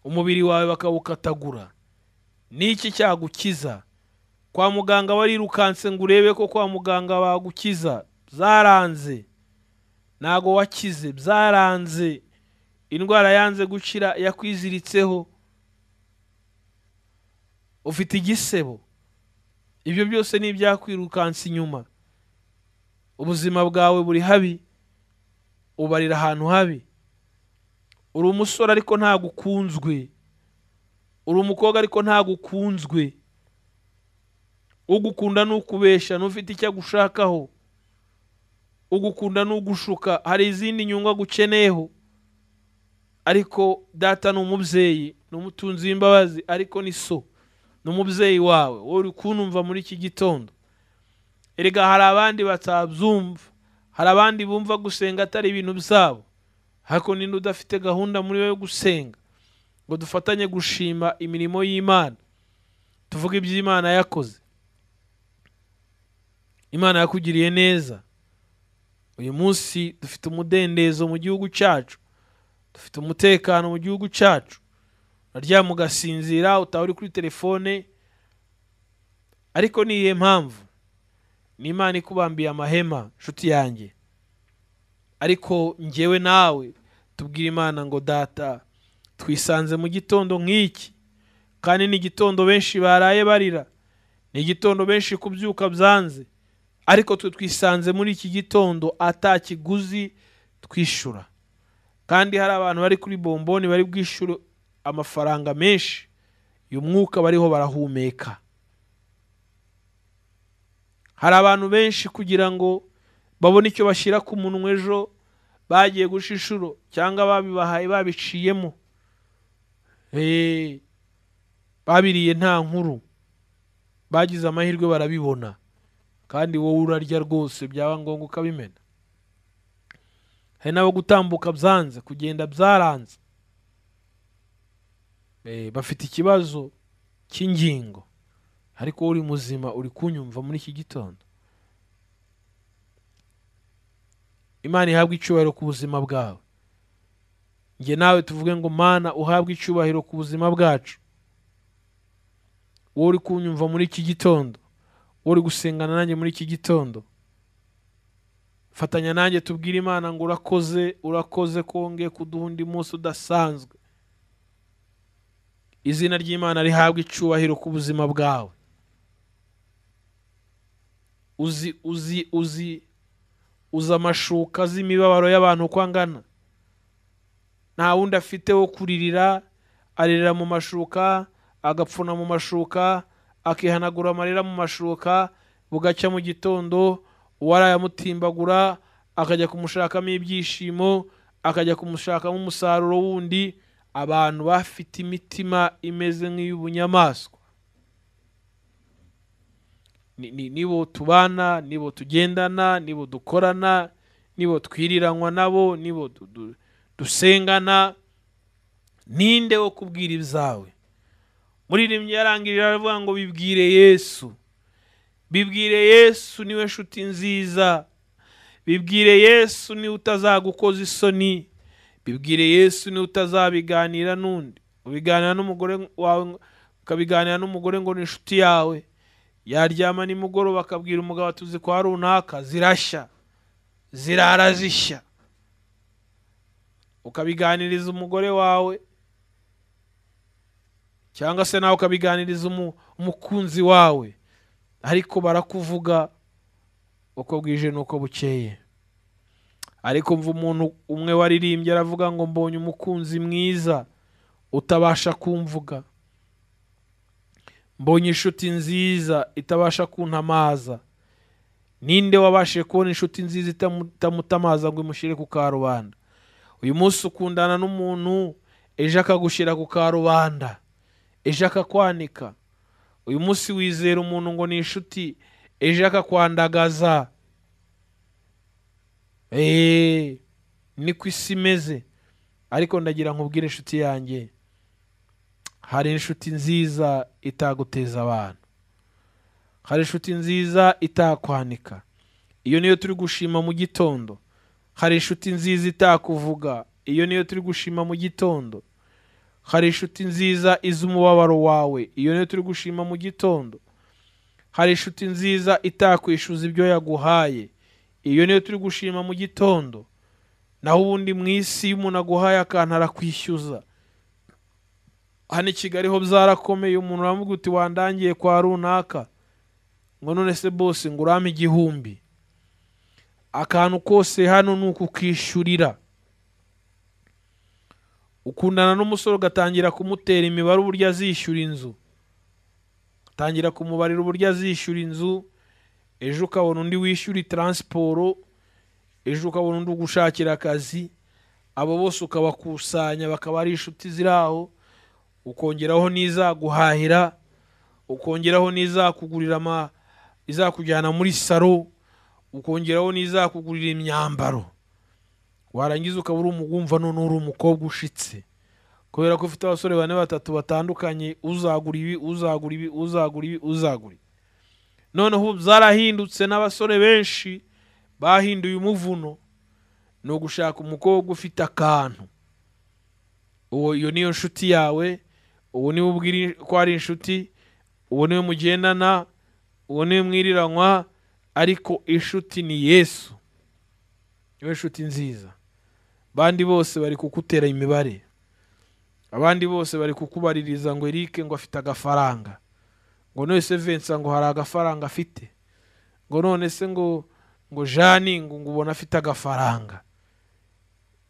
umubiri wawe bakawukatagura ni iki cyagukiza kwa muganga barirukanse ngo urebe ko kwa muganga bagukiza byaranze ntago wakize byaranze indwara yanze gukira yakwiziritseho ufite igisebo ibyo byose ni ibyakwirukansa inyuma ubuzima bwawe buri habi ubarira ahantu habi uri umusore ariko ntabwo ukunzwe uri umukobwa ariko ntabwo ukunzwe ugukunda ni ukubeshya n'ufite icyo agushakaho ugukunda ni ugushuka hari izindi nyungu agukeneyeho ariko data ni umubyeyi ni umutunzi w'imbabazi ariko ni so ni umubyeyi wawe wowe uri kunumva muri iki gitondo erega hari abandi batabyumva hari abandi bumva gusenga atari ibintu byabo ariko ninde udafite gahunda muri we yo gusenga ngo dufatanye gushima imirimo y'imana tuvuge ibyo imana yakoze imana yakugiriye neza uyu munsi dufite umudendezo mu gihugu cyacu dufite umutekano mu gihugu cyacu uraryama ugasinzira utaba uri kuri telefone ariko ni iyihe mpamvu ni imana ikubambiye amahema nshuti yanjye ariko ngewe nawe tubwire imana ngo data twisanze mu gitondo nk'iki kandi ni igitondo benshi baraye barira ni igitondo benshi kubyuka byanze ariko twe twisanze muri iki gitondo ata kiguzi twishyura kandi hari abantu bari kuri bomboni bari bwishyure amafaranga menshi uyu mwuka bariho barahumeka hari abantu benshi kugira ngo babone icyo bashyira ku munwa ejo bagiye guca inshuro cyangwa babibahaye babiciyemo Eee, babiriye nta nkuru bagize amahirwe barabibona kandi wowe urarya rwose byaba ngombwa ukabimena hari n'abo gutambuka byanze kugenda byaranze Eee, bafite ikibazo cy'ingingo ariko wowe uri muzima uri kunyumva muri iki gitondo imana ihabwa icyubahiro ku buzima bwawe njye nawe tuvuge ngo mana uhabwe icyubahiro ku buzima bwacu wowe uri kunyumva muri iki gitondo wowe uri gusengana nanjye muri iki gitondo fatanya nanjye tubwire imana ngo urakoze urakoze wongeye kuduha undi munsi udasanzwe izina ry'imana rihabwe icyubahiro ku buzima bwawe uzi uzi uzi uzi amashuka azi imibabaro y'abantu uko angana nta wundi afite wo kuririra aririra mu mashuka agapfuna mu mashuka akihanagura amarira mu mashuka bugacya mu gitondo uwarayamutimbagura akajya kumushakamo ibyishimo akajya kumushakamo umusaruro wundi abantu bafite imitima imeze nk'iy'ubunyamaswa Ni- ni- nibo tubana nibo tugendana nibo dukorana nibo twiriranwa nabo nibo du- du- dusengana ninde wo kubwira ibyawe muririmbyi yarangirira aravuga ngo bibwire yesu bibwire yesu niwe nshuti nziza bibwire yesu niwe utazagukoza isoni bibwire yesu niwe utazabiganira n'undi ubiganira n'umugore wawe ngo- ukabiganira n'umugore ngo ni inshuti yawe yaryama nimugoroba akabwira umugabo ati uzi kwa runaka zirashya zirara zishya ukabiganiriza umugore wawe cyangwa se nawe ukabiganiriza umu- umukunzi wawe ariko barakuvuga uko bwije n'uko bukeye ariko mva umuntu umwe waririmbye aravuga ngo mbonye umukunzi mwiza utabasha kumvuga mbonye inshuti nziza itabasha kuntamaza ninde wabashije kubona inshuti nziza itamu- itamutamaza ngo imushyire ku karubanda uyu munsi ukundana n'umuntu ejo akagushyira ku karubanda ejo akakwanika uyu munsi wizera umuntu ngo ni inshuti ejo akakwandagaza eee niko isi imeze ariko ndagira nkubwire inshuti yanjye hari inshuti nziza itaguteza abantu hari inshuti nziza itakwanika iyo niyo turi gushima mu gitondo hari inshuti nziza itakuvuga iyo niyo turi gushima mu gitondo hari inshuti nziza izi umubabaro wawe iyo niyo turi gushima mu gitondo hari inshuti nziza itakwishyuza ibyo yaguhaye iyo niyo turi gushima mu gitondo naho ubundi mu isi iyo umuntu aguhaye akantu arakwishyuza hano i kigali ho byarakomeye umuntu aramuga uti wandangiye kwa runaka ngo none se bose ngo urampe igihumbi akantu kose hano ni ukukishyurira ukundana n'umusore ugatangira kumutera imibare uburyo azishyura inzu utangira kumubarira uburyo azishyura inzu ejo ukabona undi wishyura taransiporo ejo ukabona undi ugushakira akazi abo bose ukabakusanya bakaba ari inshuti ziri aho ukongeraho n'izaguhahira ukongeraho n'izakugurira ama izakujyana muri saro ukongeraho n'izakugurira imyambaro warangiza ukaba uri umugumva none uri umukobwa ushitse kubera ko ufite abasore bane batatu batandukanye uzagura ibi uzagura ibi uzagura ibi uzagura ibi noneho ubu zarahindutse n'abasore benshi bahinduye umuvuno ni ugushaka umukobwa ufite akantu uwo iyo niyo nshuti yawe uwo niwe ubwira ko ari inshuti uwo niwe mugendana uwo niwe mwiriranywa ariko inshuti ni yesu niwe nshuti nziza abandi bose bari kukutera imibare abandi bose bari kukubaririza ngo erike ngo afite agafaranga ngo none se Vincent ngo hari agafaranga afite ngo none se ngo ngo jani ngo ngo ubona afite agafaranga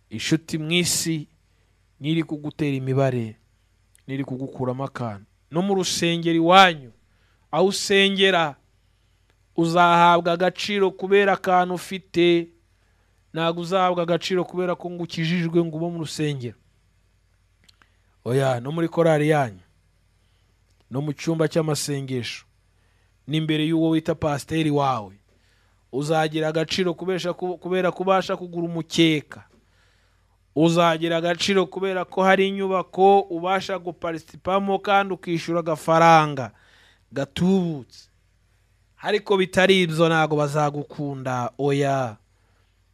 inshuti mu isi niri kugutera imibare niri kugukuramo akantu no mu rusengero iwanyu aho usengera uzahabwa agaciro kubera akantu ufite ntabwo uzahabwa agaciro kubera ko ngo ukijijwe ngo ube mu rusengero oya no muri korari yanyu no mu cyumba cy'amasengesho n'imbere y'uwo wita pasiteri wawe uzagira agaciro kubesha- kubera kubasha kugura umukeka uzagira agaciro kubera ko hari inyubako ubasha guparisipamo kandi ukishyura agafaranga gatubutse ariko bitari ibyo ntabwo bazagukunda oya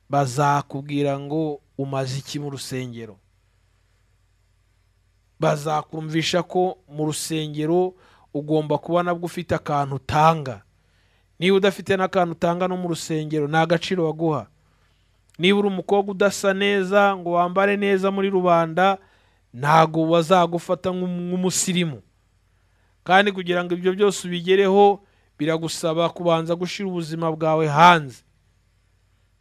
bazakubwira ngo umaze iki mu rusengero bazakumvisha ko mu rusengero ugomba kuba nabwo ufite akantu utanga niba udafite n'akantu utanga no mu rusengero nta gaciro baguha niba uri umukobwa udasa neza ngo wambare neza muri rubanda ntabwo bazagufata nk'um- nk'umusirimu kandi kugira ngo ibyo byose ubigereho biragusaba kubanza gushyira ubuzima bwawe hanze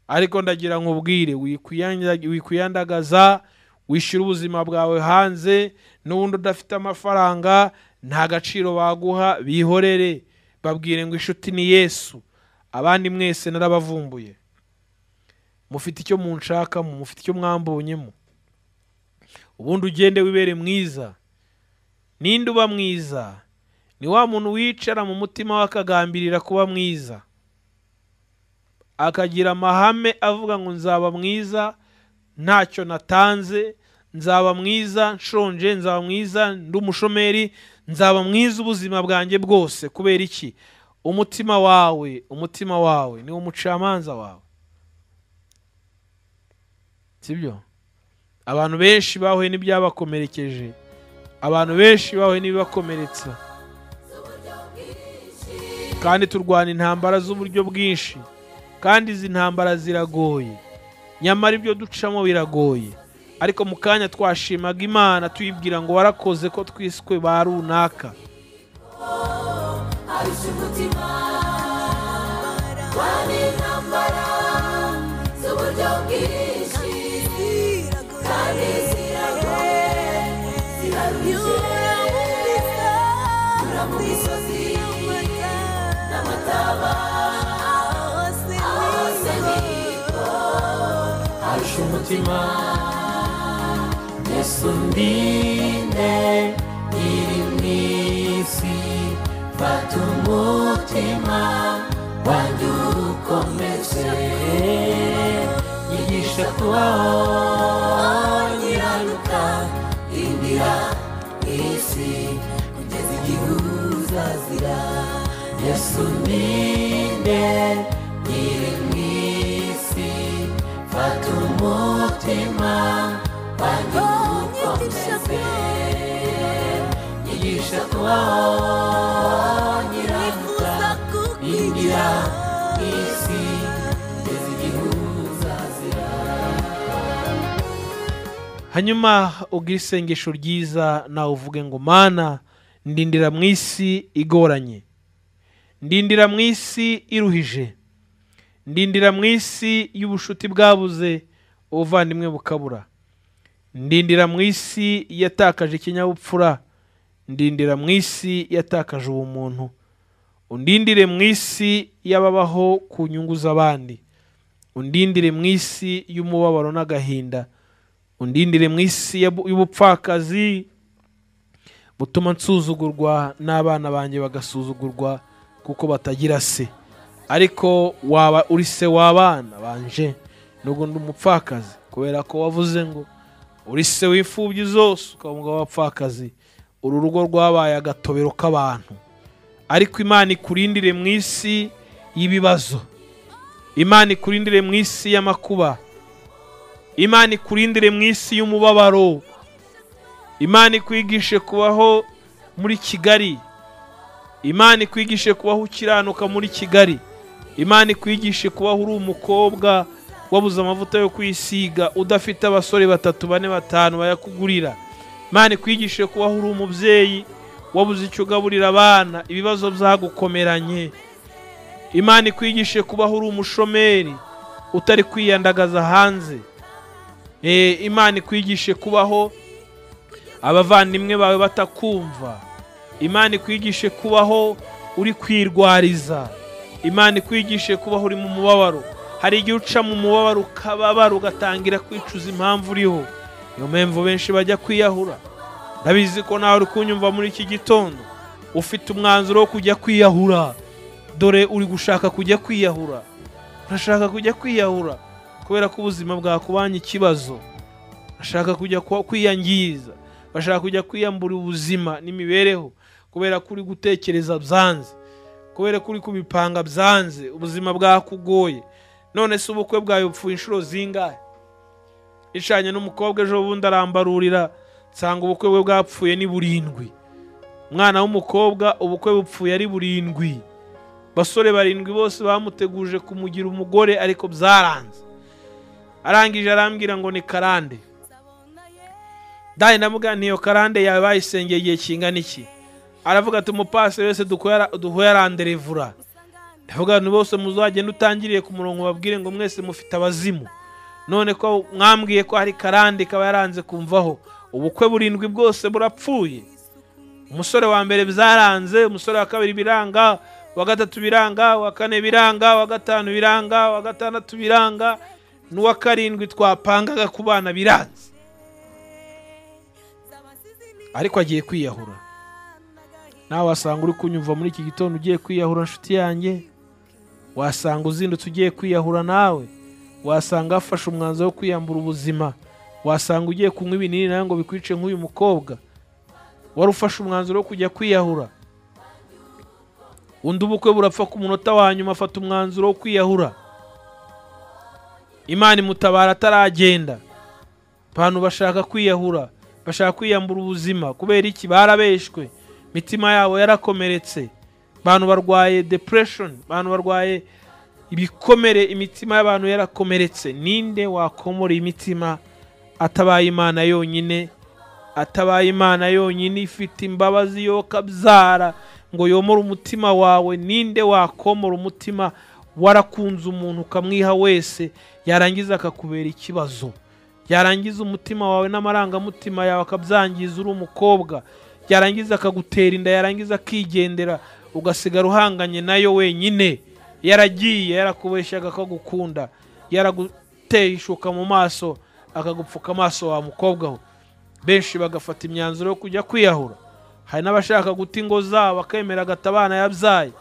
ariko ndagira ngo ubwire wikwiyanda- wikwiyandagaza wishyura ubuzima bwawe hanze n'ubundi udafite amafaranga nta gaciro baguha bihorere babwire ngo inshuti ni yesu abandi mwese narabavumbuye mufite icyo munshakamo mufite icyo mwambonyemo ubundi ugende wibere mwiza ninde uba mwiza ni wa muntu wicara mu mutima we akagambirira kuba mwiza akagira amahame avuga ngo nzaba mwiza ntacyo natanze nzaba mwiza nshonje nzaba mwiza ndi umushomeri nzaba mwiza ubuzima bwanjye bwose kubera iki umutima wawe umutima wawe niwo mucamanza wawe sibyo abantu benshi bahuye n'ibyabakomerekeje abantu benshi bahuye n'ibibakomeretsa kandi turwana intambara z'uburyo bwinshi kandi izi ntambara ziragoye nyamara ibyo ducamo biragoye ariko mu kanya twashimaga imana tuyibwira ngo warakoze ko twiswe ba runaka abishe umutima kandi intambara z'uburyo bwinshi kandi ziragoye zirarushye ura mu misozi n'amataba aho hose niko arusha umutima yesu ndinde iri mu isi fata umutima wanjye ukomeze yigisha kubaho nyiraruka indira isi kugeza igihe uzazira yesu ndinde iri mu isi fata umutima wanjye ukomeze yigisha kubaho nyiramuka ingira isi kugeza igihe uzazira hanyuma ugire isengesho ryiza nawe uvuge ngo mana ndindira mu isi igoranye ndindira mu isi iruhije ndindira mu isi y'ubushuti bwabuze ubuvandimwe bukabura ndindira mu isi yatakaje ikinyabupfura ndindira mu isi yatakaje ubumuntu undindire mu isi y'ababaho ku nyungu z'abandi undindire mu isi y'umubabaro n'agahinda undindire mu isi y'abu- y'ubupfakazi butuma nsuzugurwa n'abana banjye bagasuzugurwa kuko batagira se ariko waba uri se w'abana banje nubwo ndi umupfakazi kubera ko wavuze ngo uri se w'imfubyi zose ukavuga w'abapfakazi uru rugo rwabaye agatobero k'abantu ariko imana ikurindire mu isi y'ibibazo imana ikurindire mu isi y'amakuba imana ikurindire mu isi y'umubabaro imana ikwigishe kubaho muri kigali imana ikwigishe kubaho ukiranuka muri kigali imana ikwigishe kubaho uri umukobwa wabuze amavuta yo kwisiga udafite abasore batatu bane batanu bayakugurira imana ikwigishe kubaho uri umubyeyi wabuze icyo ugaburira abana ibibazo byagukomeranye imana ikwigishe kubaho uri umushomeri utari kwiyandagaza hanze Eh, imana ikwigishe kubaho abavandimwe bawe batakumva imana ikwigishe kubaho uri kwirwariza imana ikwigishe kubaho uri mu mubabaro hari igihe uca mu mubabaro ukababara ugatangira kwicuza impamvu uriho niyo mpamvu benshi bajya kwiyahura ndabizi ko nawe uri kunyumva muri iki gitondo ufite umwanzuro wo kujya kwiyahura dore uri gushaka kujya kwiyahura urashaka kujya kwiyahura kubera ko ubuzima bwakubanye ikibazo bashaka kujya kwa- kwiyangiza bashaka kujya kwiyambura ubuzima n'imibereho kubera ko uri gutekereza byanze kubera ko uri kubipanga byanze ubuzima bwakugoye none se ubukwe bwawe bupfuye inshuro zingahe ishanye n'umukobwa ejo bundi arambarurira nsanga ubukwe bwe bwapfuye ni burindwi umwana w'umukobwa ubukwe bupfuye ari burindwi basore barindwi bose bamuteguje kumugira umugore ariko byaranze arangije arambwira ngo ni karande ndahita ndamubwira nti iyo karande yawe bayisengeye igihe kingana iki aravuga ati umupasiteri wese duhuye aranderevura ndavuga ngo bose muzagenda utangiriye ku murongo babwire ngo mwese mufite abazimu none ko mwambwiye ko hari karande ikaba yaranze kumvaho ubukwe burindwi bwose burapfuye umusore wa mbere byaranze umusore wa kabiri biranga uwa gatatu biranga uwa kane biranga uwa gatanu biranga uwa gatandatu biranga n'uwa karindwi twapangaga ku bana biranze ariko agiye kwiyahura nawe wasanga uri kunyumva muri iki gitondo ugiye kwiyahura nshuti yanjye wasanga uzindutse ugiye kwiyahura nawe wasanga hafashe umwanzuro wo kwiyambura ubuzima wasanga ugiye kunywa ibinini nawe ngo bikwice nk'uyu mukobwa wari ufashe umwanzuro wo kujya kwiyahura undi ubukwe burapfa ku munota wa nyuma afata umwanzuro wo kwiyahura imana imutabara ataragenda abantu bashaka kwiyahura bashaka kwiyambura ubuzima kubera iki barabeshwe imitima yabo yarakomeretse abantu barwaye depression abantu barwaye ibikomere imitima y'abantu yarakomeretse ninde wakomora imitima atabaye imana yonyine atabaye imana yonyine ifite imbabazi yokabyara ngo yomore umutima wawe ninde wakomora umutima warakunze umuntu ukamwiha wese yarangiza akakubera ikibazo yarangiza umutima wawe n'amarangamutima yawe akabyangiriza uri umukobwa yarangiza akagutera inda yarangiza akigendera ugasigara uhanganye nayo wenyine yaragiye yarakubeshyaga akagukunda yaraguteye ishuka mu maso akagupfuka amaso wa mukobwa we benshi bagafata imyanzuro yo kujya kwiyahura hari n'abashaka guta ingo zabo akemera agata abana yabyaye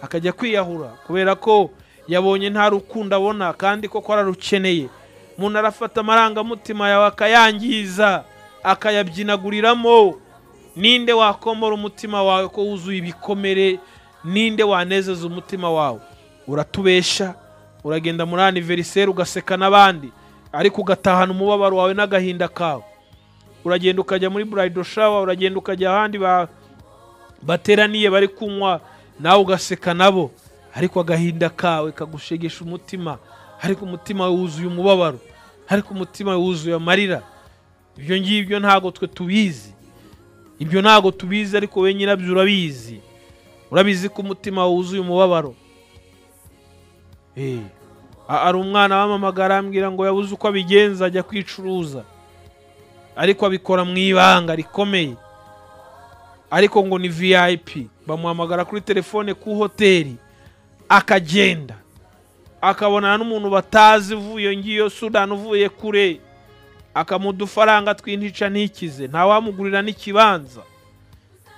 akajya kwiyahura kubera ko yabonye nta rukundo abona kandi koko ararukeneye umuntu arafata amarangamutima yawe akayangiza akayabyinaguriramo ninde wakomora umutima wawe ko wuzuye ibikomere ninde wanezeza umutima wawe uratubesha uragenda muri aniveriseri ugaseka n'abandi ariko ugatahana umubabaro wawe n'agahinda kawe uragenda ukajya muri burayido shawa uragenda ukajya ahandi ba- bateraniye bari kunywa nawe ugaseka nabo ariko agahinda kawe kagushegesha umutima ariko umutima wuzuye umubabaro ariko umutima wuzuye amarira ibyo ngibyo ntabwo twe tubizi ibyo ntabwo tubizi ariko we nyirabyo urabizi urabizi ko umutima wuzuye umubabaro Eh, a- ari umwana wamamagara arambwira ngo yabuze uko abigenza ajya kwicuruza ariko abikora mu ibanga rikomeye ariko ngo ni vip bamuhamagara kuri telefone ku hoteli akagenda akabonana n'umuntu batazi uvuye ngiyo sudani uvuye kure akamuha udufaranga tw'intica ntikize ntawamugurira n'ikibanza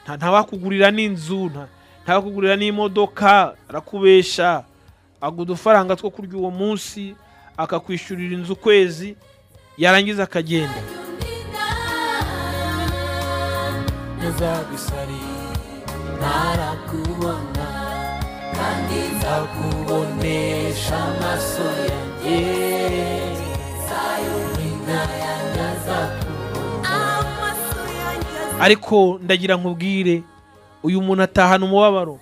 nta- ntawakugurira n'inzu nta- ntawakugurira n'imodoka arakubesha aguha udufaranga two kurya uwo munsi akakwishyurira inzu ukwezi yarangiza akagenda ntazagusari ntarakubona kandi nzakubonesha amaso yanjye ariko ndagira nkubwire uyu muntu atahana umubabaro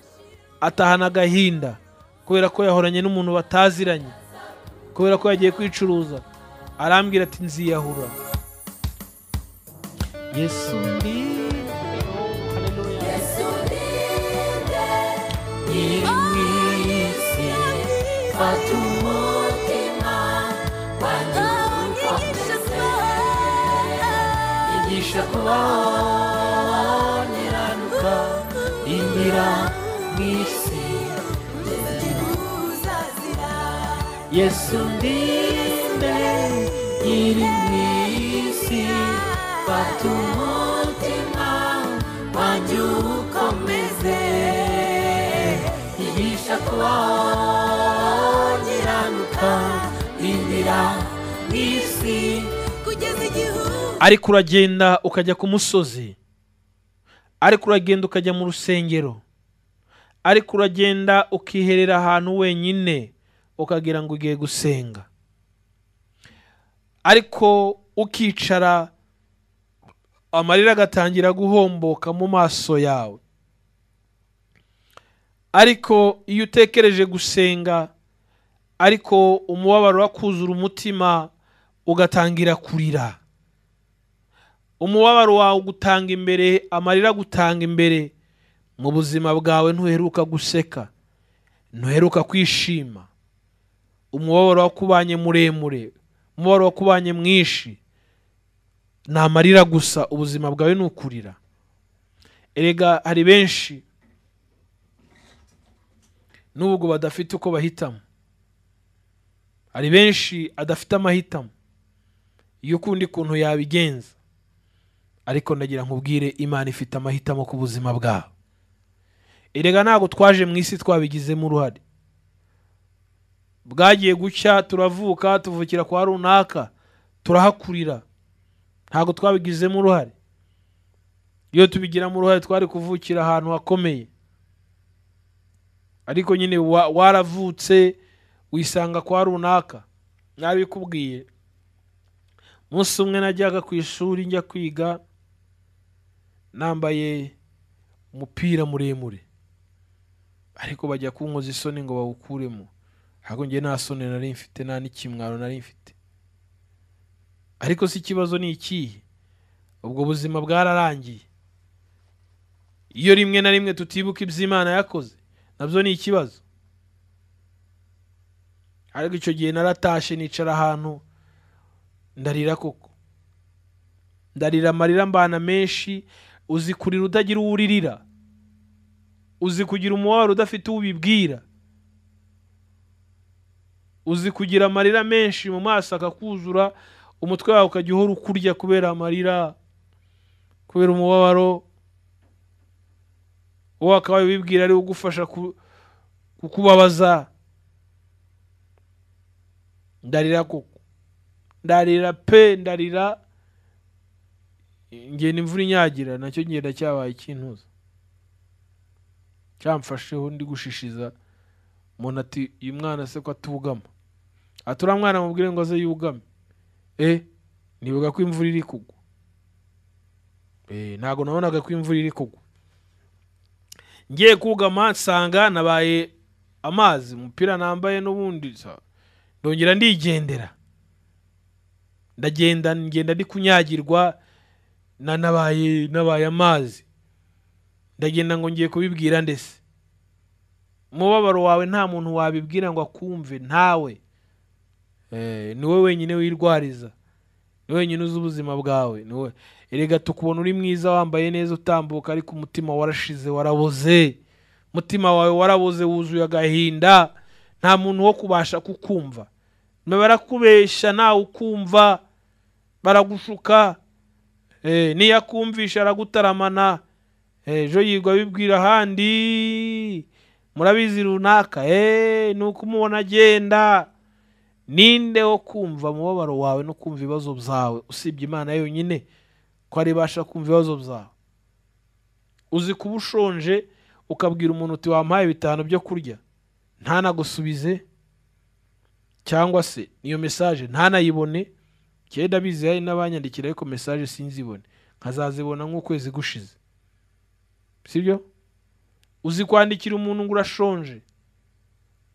atahana agahinda kubera ko yahoranye n'umuntu bataziranye kubera ko yagiye kwicuruza arambwira ati nziyahura yesu ndi nyir'isi fata umutima wanjye igisha kubaho nyiranuka ingira mu isi yesu ndinde nyiri mu isi fata umutima wanjye ukomeze igisha kubaho nyiranuka ingira mu isi kugeza igihugu ariko uragenda ukajya ku musozi ariko uragenda ukajya mu rusengero ariko uragenda ukiherera ahantu wenyine ukagira ngo ugiye gusenga ariko ukicara amarira agatangira guhomboka mu maso yawe ariko iyo utekereje gusenga ariko umubabaro wakuzura umutima ugatangira kurira umubabaro wawe ugutanga imbere amarira agutanga imbere mu buzima bwawe ntuheruka guseka ntuheruka kwishima umubabaro wakubanye muremure umubabaro wakubanye mwinshi ni amarira gusa ubuzima bwawe ni ukurira erega hari benshi n'ubwo badafite uko bahitamo hari benshi adafite amahitamo iyo ukundi kuntu yabigenza ariko ndagira nkubwire imana ifite amahitamo ku buzima bwawe erega ntabwo twaje mu isi twabigizemo uruhare bwagiye gucya turavuka tuvukira kwa runaka turahakurira ntabwo twabigizemo uruhare iyo tubigiramo uruhare twari kuvukira ahantu hakomeye ariko nyine wa- waravutse wisanga kwa runaka nabikubwiye umunsi umwe najyaga ku ishuri njya kwiga nambaye umupira muremure ariko bajya kunkoza isoni ngo bawukuremo ntabwo njye nta soni nari mfite nta n'ikimwaro nari mfite ariko si ikibazo ni ikihe ubwo buzima bwararangiye iyo rimwe na rimwe tutibuka ibyo imana yakoze nabyo ni ikibazo ariko icyo gihe naratashe nicara ahantu ndarira koko ndarira amarira mbana menshi uzi kurira utagira uwo uririra uzi kugira umubabaro udafite uwo ubibwira uzi kugira amarira menshi mu maso akakuzura umutwe wawe ukajya uhora ukurya kubera amarira kubera umubabaro wowe wakabaye ubibwira ariwe ugufasha ku- kukubabaza ndarira koko ndarira pe ndarira ngenda imvura inyagira nacyo ngenda cyabaye ikintuza cyamfasheho ndi gushishiza umuntu ati uyu mwana se ko atugama ati uriya mwana mubwire ngo aze yugame e nibuka ko imvura iri kugwa e ntabwo nabonaga ko imvura iri kugwa ngiye kugama nsanga nabaye amazi umupira nambaye n'ubundi sa- ndongera ndigendera ndagenda ngenda ndi kunyagirwa na nabaye nabaye amazi ndagenda ngo ngiye kubibwira ndetse umubabaro wawe nta muntu wabibwira ngo akumve ntawe Eh, ni wowe wenyine wirwariza ni wenyine uzi ubuzima bwawe ni wowe erega tukubona uri mwiza wambaye neza utambuka ariko umutima warashize waraboze umutima wawe waraboze wuzuye agahinda nta muntu wo kubasha kukumva Na barakubeshya ntawe ukumva baragushuka Eh, niyo akumvisha aragutaramana Eh, ejo yirirwa abibwira ahandi murabizi runaka Eh, ni ukumubona agenda ninde wo kumva umubabaro wawe no kumva ibibazo byawe usibye imana yonyine ko ari ibasha kumva ibibazo byawe uzi kuba ushonje ukabwira umuntu uti wampaye bitanu byo kurya ntanagusubize cyangwa se iyo mesaje ntanayibone kenda bizi hari n'abanyandikira ariko mesaje sinzibone nkazazibona nk'ukwezi gushize sibyo uzi kwandikira umuntu ngo urashonje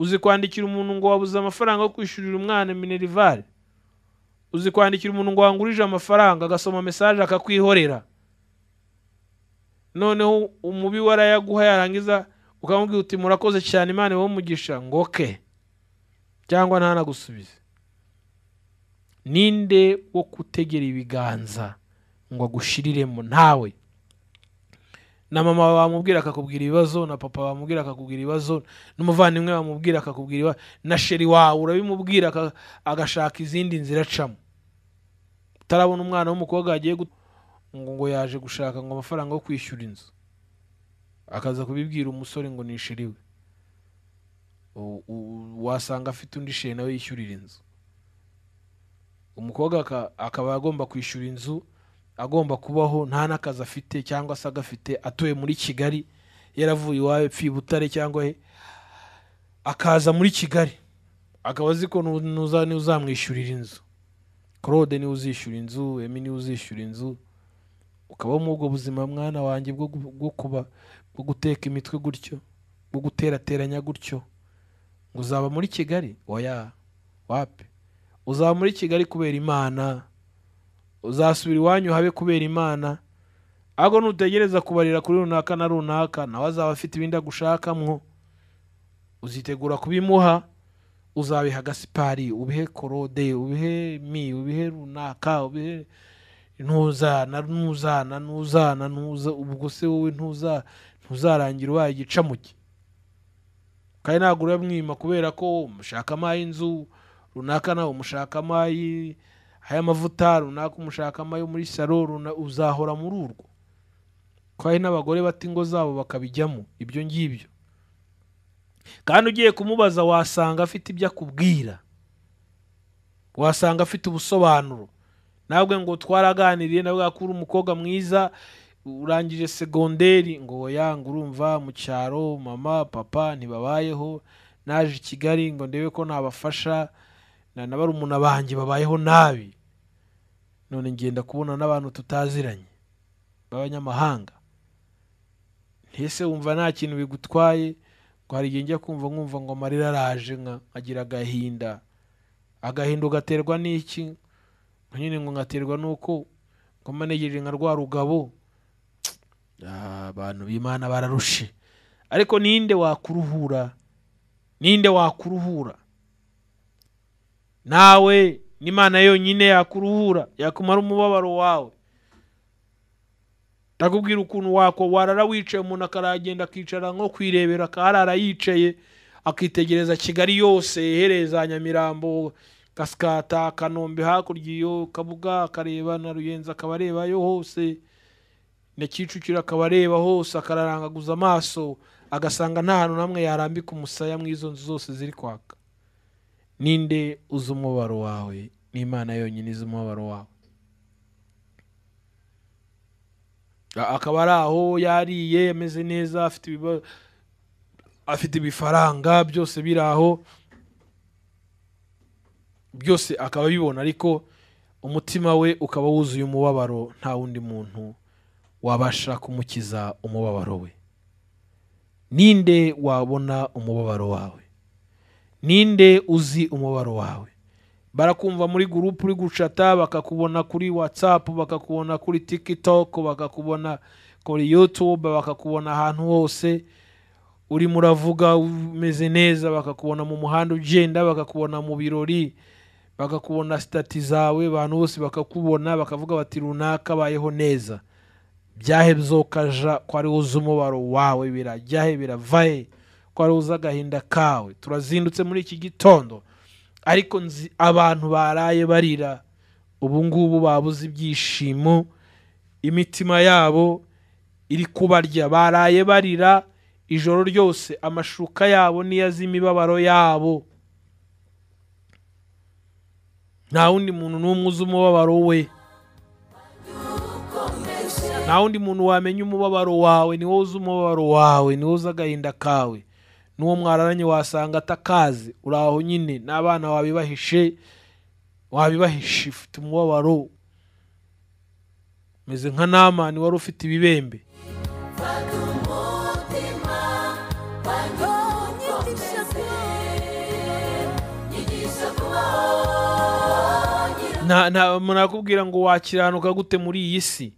uzi kwandikira umuntu ngo wabuze amafaranga yo kwishyurira umwana minerivare uzi kwandikira umuntu ngo wangurije amafaranga agasoma mesaje akakwihorera noneho umubi we arayaguha yarangiza ukamubwira uti murakoze cyane imana iwe umugisha ngo ke cyangwa ntanagusubize ninde wo kutegera ibiganza ngo agushiriremo ntawe na mama bamubwira akakubwira ibibazo na papa bamubwira akakubwira ibibazo n'umuvandimwe bamubwira akakubwira ibibazo na sheri wawe urabimubwira aka- agashaka izindi nzira acamo utarabona umwana w'umukobwa yagiye gut- ngo ngo yaje gushaka ngo amafaranga yo kwishyura inzu akaza kubibwira umusore ngo ni sheri we U- u- wasanga afite undi sheri nawe yishyurira inzu umukobwa aka- akaba agomba kwishyura inzu agomba kubaho nta n'akazi afite cyangwa se agafite atuye muri kigali yaravuye iwawe pfi butare cyangwa he akaza muri kigali akaba azi ko nu- nuza- niwe uzamwishyurira inzu claude niwe uzishyura inzu emi niwe uzishyura inzu ukabaho muri ubwo buzima mwana wanjye bwo gu- bwo kuba bwo guteka imitwe gutyo bwo guterateranya gutyo ngo uzaba muri kigali oya wapi uzaba muri kigali kubera imana uzasubira iwanyu habe kubera imana ahubwo nutegereza kubarira kuri runaka na runaka nawe azaba afite ibindi agushakamwo uzitegura kubimuha uzabiha gasipari ubihe korode ubihe mi ubihe runaka ubihe ntuzana ntuzana ntuzana ntuza ubwo se wowe ntuza ntuzarangira ubaye igicamuke kandi ntabwo uramwima kubera ko umushaka amayi inzu runaka nawe umushaka amayi haya amavuta runaka umushaka amayo muri salo runa- uzahora muri urwo ko hari n'abagore bata ingo zabo bakabijyamo ibyo ngibyo kandi ugiye kumubaza wasanga afite ibyo akubwira wasanga afite ubusobanuro ntabwo ngo twaraganiriye nawe ko uri umukobwa mwiza urangije segonderi ngo yanga urumva mu cyaro mama papa ntibabayeho naje i kigali ngo ndebe ko nabafasha na na barumuna banjye babayeho nabi none ngenda kubona n'abantu tutaziranye b'abanyamahanga ntese wumva nta kintu bigutwaye ngo hari igihe njya kumva nkumva ngo amarira araje nka nkagira agahinda agahinda ugaterwa n'iki ngo nyine ngo ngaterwa n'uko ngoma negereje nka rwa rugabo Ah, abantu b'imana bararushe ariko ninde wakuruhura ninde wakuruhura nawe n'imana yonyine yakuruhura yakumara umubabaro wawe ndakubwira ukuntu wako warara wicaye umuntu akaragenda akicara nko kwirebera akaharara yicaye akitegereza kigali yose ihereye za nyamirambo gasikata kanombe hakurya iyo kabuga akareba na ruyenzi akaba arebayo hose na kicukiro akaba areba hose akararangaguza amaso agasanga nta hantu n'amwe yarambika umusaya mu izo nzu zose ziri kwaka ninde uzi umubabaro wawe n'imana yonyine izi umubabaro wawe A- akaba ari aho yariye ameze neza afite ibiba- afite ibifaranga byose biri aho byose akaba abibona ariko umutima we ukaba wuzuye umubabaro nta wundi muntu wabasha kumukiza umubabaro we ninde wabona umubabaro wawe ninde uzi umubabaro wawe barakumva muri gurupu uri gucata bakakubona kuri watsapu bakakubona kuri tikitoko bakakubona kuri yutube bakakubona ahantu hose urimo uravuga umeze neza bakakubona mu muhanda ugenda bakakubona mu birori bakakubona sitati zawe abantu bose bakakubona bakavuga bati runaka abayeho neza byahe bizokaja ko ari uzi umubaro wawe birajyahe biravahe ko ari uzi agahinda kawe turazindutse muri iki gitondo ariko nzi abantu baraye barira ubu ngubu babuze ibyishimo imitima yabo iri kubarya baraye barira ijoro ryose amashuka yabo niyo azi imibabaro yabo nta wundi muntu n'umwe uzi umubabaro we nta wundi muntu wamenya umubabaro wawe ni wowe uzi umubabaro wawe ni wowe uzi agahinda kawe n'uwo mwararanye wasanga atakazi uri aho nyine n'abana wabibahishe wabibahishe ufite umubabaro umeze nka namani wari ufite ibibembe nta nta umuntu akubwira ngo wakiranuka gute muri iyi si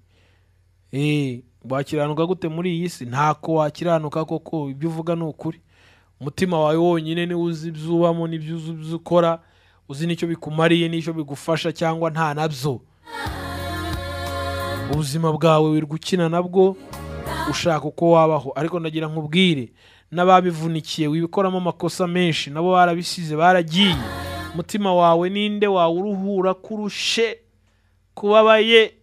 Eh, wakiranuka gute muri iyi si ntako wakiranuka koko ibyo uvuga ni ukuri umutima wawe wonyine niwo uzi ibyo ubamo n'ibyo uzi ibyo ukora uzi n'icyo bikumariye n'icyo bigufasha cyangwa nta nabyo ubuzima bwawe wirirwa ukina nabwo ushaka uko wabaho ariko ndagira nkubwire n'ababivunikiye wibikoramo amakosa menshi nabo barabisize baragiye umutima wawe ninde wawuruhura kurushe kubabaye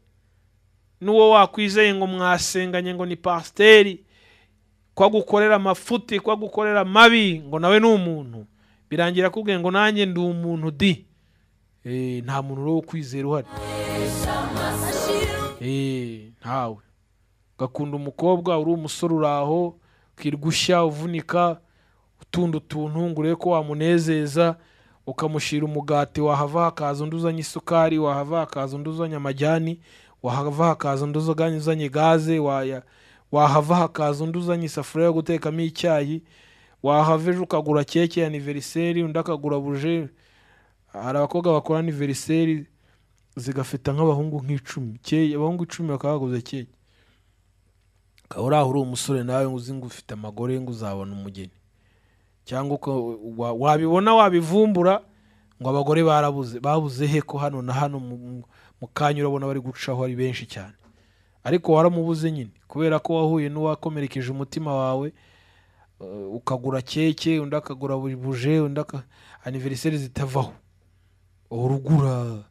n'uwo wakwizeye ngo mwasenganye ngo ni pasiteri ko agukorera amafuti ko agukorera amabi ngo nawe ni umuntu birangira akubwiye ngo nanjye ndi umuntu di Eh, nta muntu uri wo kwizera uhari Eh, ntawe ugakunda umukobwa uri umusore uri aho ukirirwa ushya uvunika utunda utuntu ngo urebe ko wamunezeza ukamushyira umugati wahava hakaza undi uzanye isukari wahava hakaza undi uzanye amajyani wahava hakaza undi uzanye uzanye gaze waya- wahava hakaza undi uzanye isafuriya yo gutekamo icyayi wahava ejo ukagura keke ya aniveriseri undi akagura buje hari abakobwa bakora aniveriseri zigafita nk'abahungu nk'icumi keke abahungu icumi bakaba baguze keke ukaba uri aho uri umusore nawe uzi ngo ufite amagore ngo uzabona umugeni cyangwa uko wa- wabibona wabivumbura ngo abagore barabuze babuze he ko hano na hano mu- mu- mu kanya urabona bari gucaho ari benshi cyane ariko waramubuze nyine kubera ko wahuye n'uwakomerekeje umutima wawe eh, ukagura keke undi akagura buri buje undi aka aniveriseri zitavaho urugura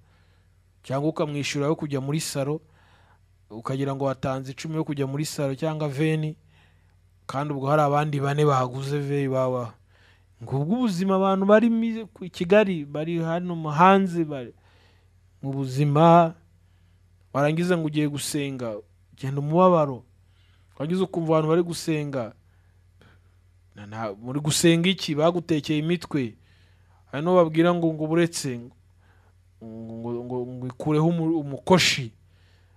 cyangwa ukamwishyura yo kujya muri saro ukagira ngo watanze icumi yo kujya muri saro cyangwa veni kandi ubwo hari abandi bane baguze ve baba ngubwo ubuzima abantu bari mi- ku- i kigali bari hano mu hanze bari mu buzima warangiza ngo ugiye gusenga genda umubabaro warangiza ukumva abantu bari gusenga na- na- muri gusenga iki bagutekeye imitwe hari n'uwo babwira ngo ngo buretse ngo ngo ngo ngo ikureho umu- umukoshi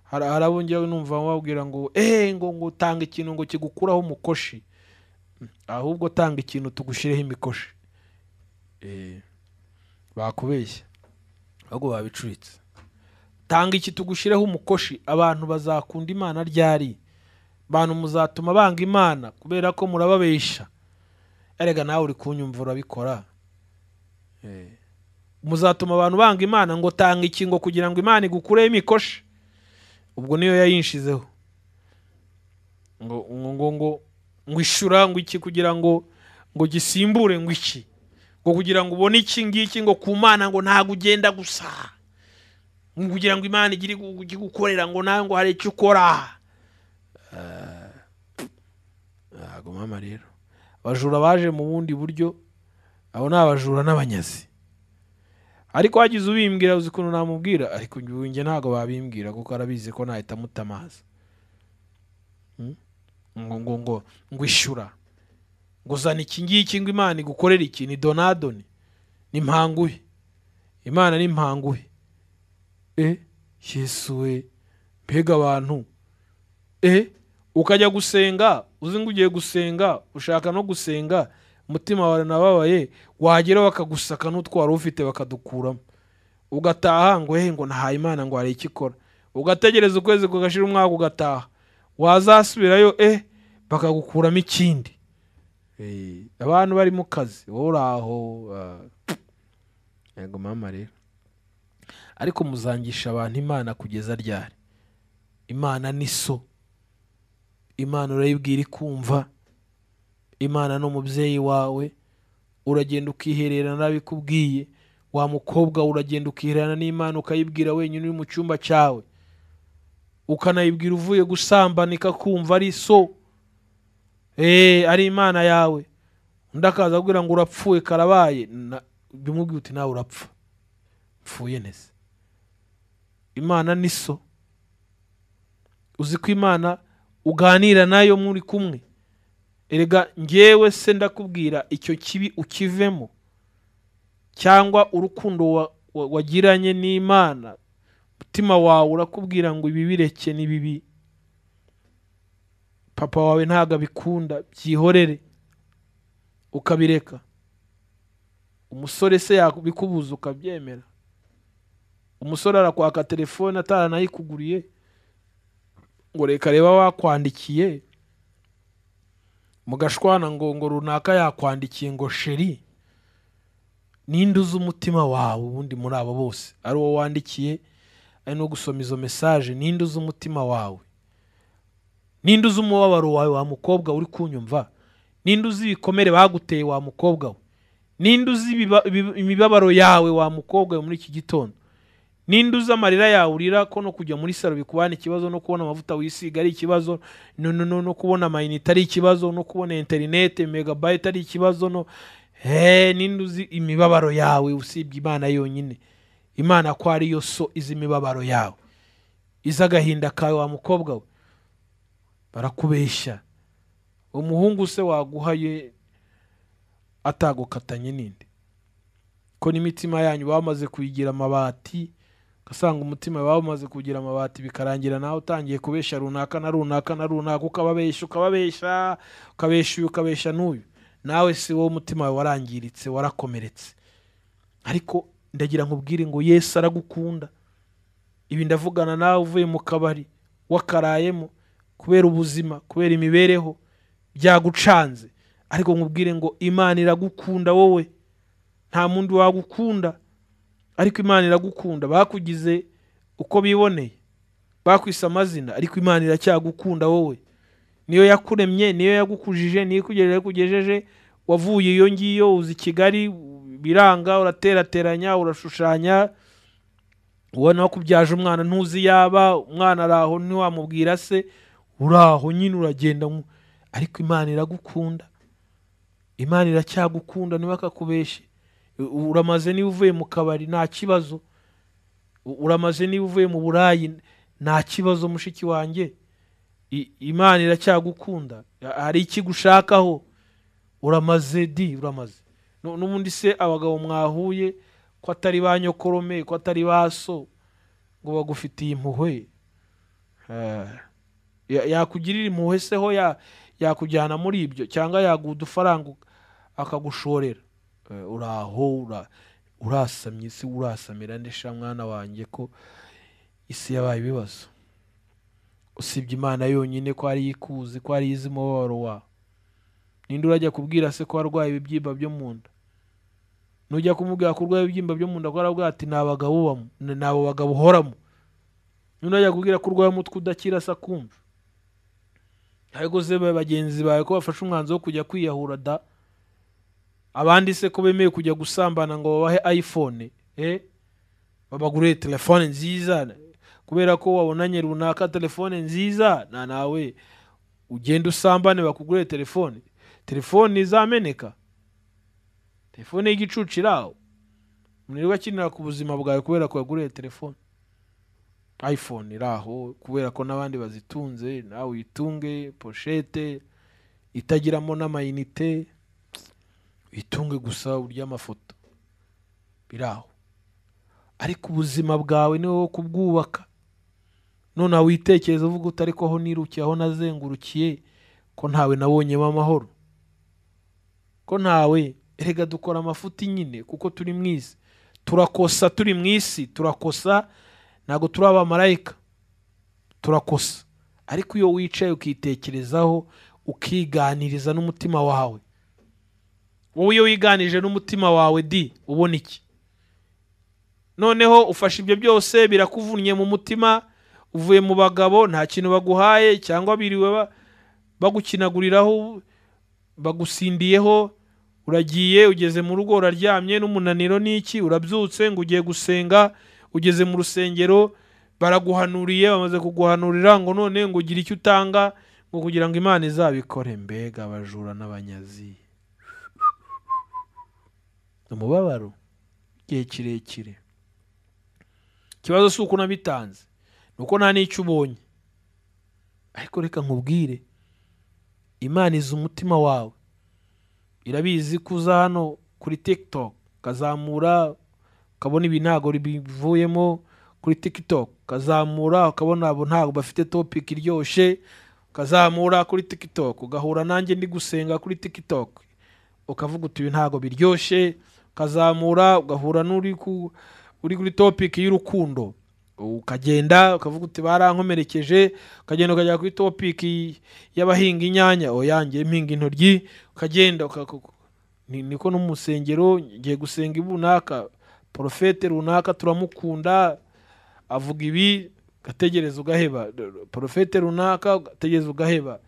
hari hari abo njyewe numva babwira ngo eee ngo ngo tanga ikintu ngo kigukuraho umukoshi ahubwo tanga ikintu tugushyireho imikoshi Eh, bakubeshya ahubwo babicuritse tanga iki tugushyireho umukoshi abantu bazakunda imana ryari abantu muzatuma banga imana kubera ko murababesha erega nawe uri kunyumva urabikora Eh, muzatuma abantu banga imana ngo tanga iki ngo kugira ngo imana igukureho imikoshi ubwo niyo yayinshizeho ngo ngo ngo ngo ngo ishura ngo iki kugira ngo ngo gisimbure ngo iki ngo kugira ngo ubone iki ngiki ngo ku mana ngo ntabwo ugenda gusa ngo kugira ngo imana igire gu- ijye gukorera ngo nawe ngo hari icyo ukora Eh, ntabwo mama rero abajura baje mu bundi buryo abo ni abajura n'abanyazi ariko wagize ubimbwira uzi ukuntu namubwira ariko ubu njye ntabwo babimbwira kuko arabizi ko nahita mutamaza Mm? ngo ngo ngo ngo ishura ngo zana iki ngiki ngo imana igukorere iki ni donadoni ni mpanguhe imana ni mpanguhe e yesu we mbega abantu e ukajya gusenga uzi ngo ugiye gusenga ushaka no gusenga umutima wawe nababaye wagera bakagusaka n'utwara ufite bakadukuramo ugataha ngo he ngo nahaye imana ngo hari icyo ikora ugategereza ukwezi kugashira umwaka ugataha wazasubirayo eh bakagukuramo ikindi Eh, abantu bari mu kazi wowe uri aho ah, yego mama rero ariko muzangisha abantu imana kugeza ryari imana ni so imana urayibwira ikumva imana ni umubyeyi wawe uragenda ukihererana n'abikubwiye wa mukobwa uragenda ukihererana n'imana ukayibwira wenyine uri mu cyumba cyawe ukanayibwira uvuye gusambana ikakumva ari so eee ari imana yawe undi akaza akubwira ngo urapfuye karabaye na- bimubwiye uti nawe urapfa mpfuye neza imana ni so uzi ko imana uganira nayo muri kumwe erega ngewe se ndakubwira icyo kibi ukivemo cyangwa urukundo wa- wa- wagiranye n'imana umutima wawe urakubwira ngo ibi bireke ni bibi papa wawe ntabwo abikunda byihorere ukabireka umusore se yakubikubuza ukabyemera umusore arakwaka telefone ataranayikuguriye ngo reka reba wakwandikiye mugashwana ngo ngo runaka yakwandikiye ngo sheri ninde uzi umutima wawe ubundi muri abo bose ari uwo wandikiye ari no gusoma izo mesaje ninde uzi umutima wawe ninde uzi umubabaro wawe wa mukobwa uri kunyumva ninde uzi ibikomere baguteye wa mukobwa we ninde uzi ibiba- ibi- imibabaro yawe wa mukobwa we muri iki gitondo ninde uzi amarira yawe urira ko no kujya muri salo bikubana ikibazo no kubona amavuta wisiga ari ikibazo no, no, no, no kubona amayinite ari ikibazo no kubona interinete megabayiti ari ikibazo no he ninde uzi imibabaro yawe usibye imana yonyine imana ko ariyo so izi imibabaro yawe izi agahinda kawe wa mukobwa we barakubeshya umuhungu se waguhaye atagukatanye n'indi ko n'imitima yanyu bamaze kuyigira amabati ugasanga umutima bamaze kugira amabati bikarangira nawe utangiye kubeshya runaka na runaka na runaka ukababeshya ukababeshya ukabeshya uyu ukabeshya n'uyu nawe si wowe umutima wawe warangiritse warakomeretse ariko ndagira nkubwire ngo yesu aragukunda ibi ndavugana nawe uvuye mu kabari wakarayemo kubera ubuzima kubera imibereho byagucanze ariko nkubwire ngo imana iragukunda wowe nta muntu wagukunda ariko imana iragukunda bakugize uko biboneye bakwise amazina ariko imana iracyagukunda wowe niyo yakuremye niyo yagukujije niyo ikugejeje kugejeje wavuye iyo ngiyo uzi kigali biranga uraterateranya urashushanya ubona wakubyaje umwana ntuzi yaba umwana ari aho ntiwamubwira se uri aho nyine uragenda nku- ariko imana iragukunda imana iracyagukunda ntibakakubeshe U- uramaze niba uvuye mu kabari nta kibazo U- uramaze niba uvuye mu burayi nta kibazo mushiki wanjye I- imana iracyagukunda Ha- hari ikigushakaho uramaze di uramaze Nu- n'ubundi se abagabo mwahuye ko atari ba nyokorome ko atari ba so ngo bagufitiye impuhwe Eh, ya- yakugirira impuhwe se ho ya- yakujyana muri ibyo cyangwa yaguha udufaranga uka- akagushorera Eh, uraho ura- urasamye se urasamira ndesha mwana wanjye ko isi yabaye ibibazo usibye imana yonyine ko ariyo ikuzi ko ariyo izi umubabaro wawe ninde urajya kubwira se ko arwaye ibibyimba byo mu nda nujya kumubwira ko urwaye ibibyimba byo mu nda ko arabwira ati ni abagabo ubamo ni abo bagabo uhoramo ninde urajya kubwira ko urwaye umutwe udakira se akumva ariko se ba- bagenzi bawe ko bafashe umwanzuro wo kujya kwiyahura da abandi se ko bemeye kujya gusambana ngo babahe iphone eh babaguriye telefone nziza kubera ko wabonanye runaka telefone nziza na nawe ugenda usambane bakugurire telefone telefone izameneka telefone y'igicucu iri aho mwirirwa akinira ku buzima bwawe kubera ko yaguriye telefone iphone iri aho kubera ko n'abandi bazitunze nawe uyitunge poshete itagiramo n'amayinite uyitunge gusa urya amafoto biri aho ariko ubuzima bwawe ni wowe kubwubaka nonaha witekereza uvuga uti ariko aho nirukiye aho nazengurukiye ko ntawe nabonyemo amahoro ko ntawe erega dukora amafuti nyine kuko turi mu isi turakosa turi mu isi turakosa ntabwo turi abamarayika turakosa ariko iyo wicaye ukitekerezaho ukiganiriza n'umutima wawe wowe iyo wiganije n'umutima wawe di ubona iki noneho ufashe ibyo byose birakuvunnye mu mutima uvuye mu bagabo nta kintu baguhaye cyangwa biriwe ba- bagukinaguriraho bagusindiyeho uragiye ugeze mu rugo uraryamye n'umunaniro n'iki urabyutse ngo ugiye gusenga ugeze mu rusengero baraguhanuriye bamaze kuguhanurira ngo none ngo ugire icyo utanga ngo kugira ngo imana izabikore mbega abajura n'abanyazi umubabaro igihe kirekire ikibazo si uko unabitanze ni uko nta n'icyo ubonye ariko reka nkubwire imana izi umutima wawe irabizi ko uza hano kuri tiktok ukazamura ukabona ibi ntabwo bivuyemo kuri tiktok ukazamura ukabona abo ntabwo bafite topic iryoshye ukazamura kuri tiktok ugahura nanjye ndi gusenga kuri tiktok ukavuga uti ibi ntabwo biryoshye ukazamura ugahura n'uri ku uri kuri topiki y'urukundo ukagenda ukavuga uti barankomerekeje ukagenda ukajya kuri topiki y'abahinga inyanya oyange mpinga intoryi ukagenda uka- uka- ni- niko no mu rusengero ngiye gusenga ibi runaka porofete runaka turamukunda avuga ibi ugategereza ugaheba porofete runaka ugategereza ugaheba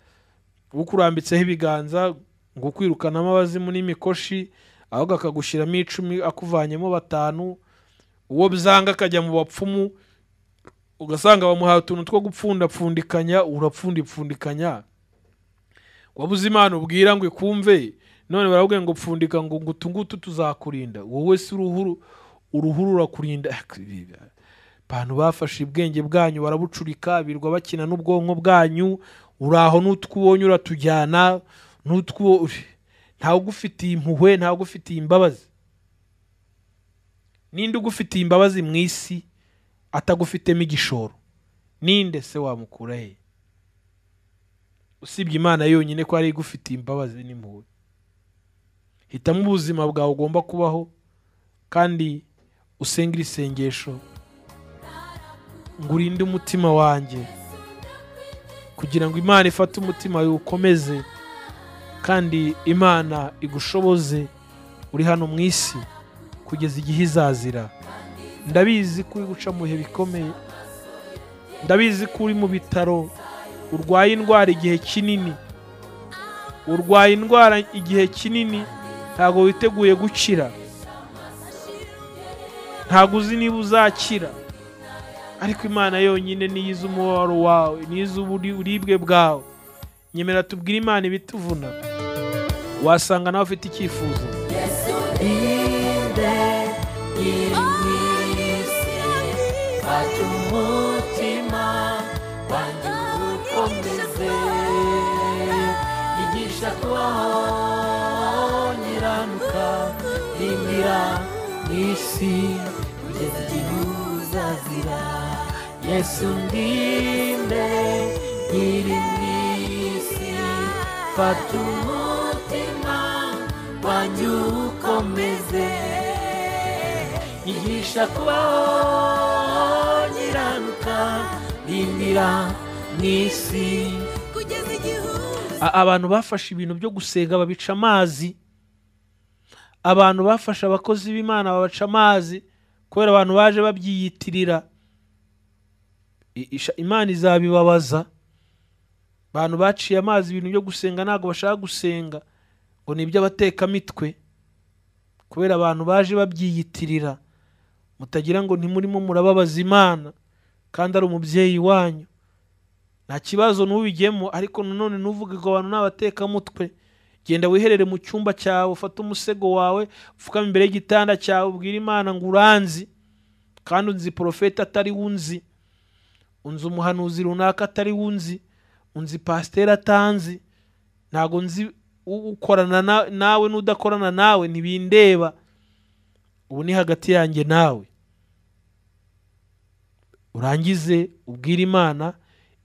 ukurambitseho ibiganza ngo ukwirukanamo abazimu n'imikoshi ahubwo akagushyiramo icumi akuvanyemo batanu uwo byanga akajya mu bapfumu ugasanga bamuhaye utuntu two gupfundapfundikanya urapfundipfundikanya wabuze imana ubwira ngo ikumve none barabwira ngo pfundika ngo ngo utu ngutu tuzakurinda wowe si uruhuru uruhuru rurakurinda abantu bafashe ubwenge bwanyu barabucurika birwa bakina n'ubwonko bwanyu uraho n'utwo ubonye uratujyana n'utwo ntawe ugufitiye impuhwe ntawe ugufitiye imbabazi ninde ugufitiye imbabazi mu isi atagufitemo igishoro ninde se wamukura he usibye imana yonyine ko ari igufitiye imbabazi n'impuhwe hitamo ubuzima bwawe ugomba kubaho kandi usenge iri sengesho ngo urinde umutima wanjye kugira ngo imana ifate umutima wawe ukomeze kandi imana igushoboze uri hano mu isi kugeza igihe izazira ndabizi ko uri guca mu bihe bikomeye ndabizi ko uri mu bitaro urwaye indwara igihe kinini urwaye indwara igihe kinini ntabwo witeguye gukira ntabwo uzi niba uzakira ariko imana yonyine niyo izi umubabaro wawe niyo izi uburibwe bwawe nyemera tubwire imana ibituvuna wasanga nawe ufite icyifuzo inde iri mu isi fata umutima wanjye uwukomeze igisha kubaho nyiranuka rimbira mu isi kugeza igihe uzazira yesu ndinde iri mu isi fata umutima wanjye uwukomeze yigisha kubaho nyiranuka rimbira mu isi kugeza igihuza A- abantu bafashe ibintu byo gusenga babica amazi abantu bafashe abakozi b'imana babaca amazi kubera abantu baje babyiyitirira I- isha- imana izabibabaza abantu baciye amazi ibintu byo gusenga ntabwo bashaka gusenga ngo ni iby'abatekamitwe kubera abantu baje babyiyitirira mutagira ngo ntimurimo murababaza imana kandi ari umubyeyi wanyu nta kibazo n'ubijyemo ariko nanone ntuvuge ngo abantu n'abatekamutwe genda wiherere mu cyumba cyawe ufate umusego wawe upfukame imbere y'igitanda cyawe ubwire imana ngo uranzi kandi unzi porofeti atari wunzi unzi umuhanuzi runaka atari wunzi unzi pasiteri atanzi ntabwo nzi u- ukorana na- nawe n'udakorana nawe ntibindeba ubu ni hagati yanjye nawe urangize ubwire imana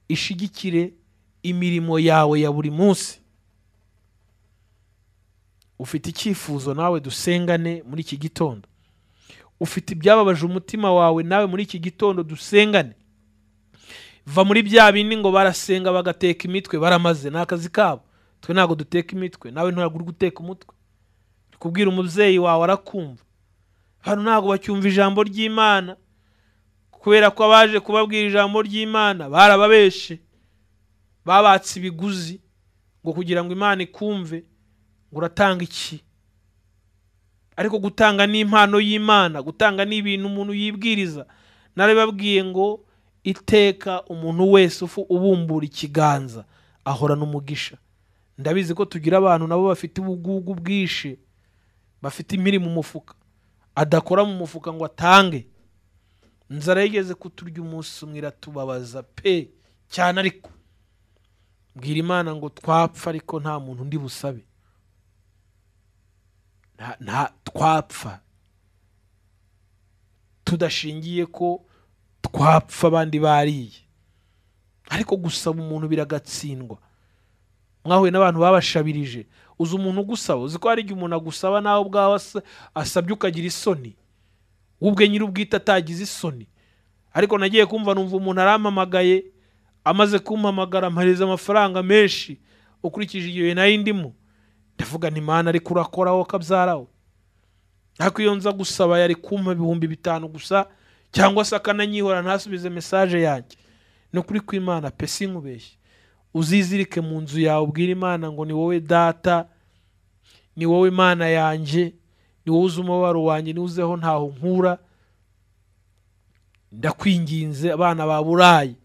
ishigikire imirimo yawe ya buri munsi ufite icyifuzo nawe dusengane muri iki gitondo ufite ibyababaje umutima wawe nawe muri iki gitondo dusengane va muri bya bindi ngo barasenga bagateka imitwe baramaze ni akazi kabo twe ntabwo duteka imitwe nawe ntabwo uri guteka umutwe uri kubwira umubyeyi wawe arakumva hano ntabwo bacyumva ijambo ry'imana kubera ko abaje kubabwira ijambo ry'imana barababeshe babatse ibiguzi ngo kugira ngo imana ikumve ngo uratanga iki ariko gutanga n'impano y'imana gutanga n'ibintu umuntu yibwiriza narababwiye ngo iteka umuntu wese ufu ubumbura ikiganza ahorana umugisha ndabizi ko tugira abantu nabo bafite ubugugu bwishe bafite impiri mu mufuka adakora mu mufuka ngo atange inzara yigeze kuturya umunsi umwe iratubabaza pe cyane ariko bwira imana ngo twapfa ariko nta muntu undi busabe Nta- nta twapfa tudashingiye ko twapfa abandi bariye ariko gusaba umuntu biragatsindwa mwahuye n'abantu babashabirije uzi umuntu ugusaba uzi ko hari igihe umuntu agusaba nawe ubwawe asa- asabye ukagira isoni we ubwe nyir'ubwite atagize isoni ariko nagiye kumva numva umuntu arampamagaye amaze kumpamagara ampareza amafaranga menshi ukurikije igihe nayo ndimo ndavuga nti mana ariko urakoraho kabyarawe ariko iyo nza gusaba yari kumpa ibihumbi bitanu gusa cyangwa se akananyihora ntasubize mesaje yanjye ni ukuri kw'imana pe sinkubeshye uzizirike mu nzu yawe ubwire imana ngo ni wowe data ni wowe mana yanjye ni wowe uzi umubabaro wanjye ni uzeho ntaho nkura ndakwinginze abana ba burayi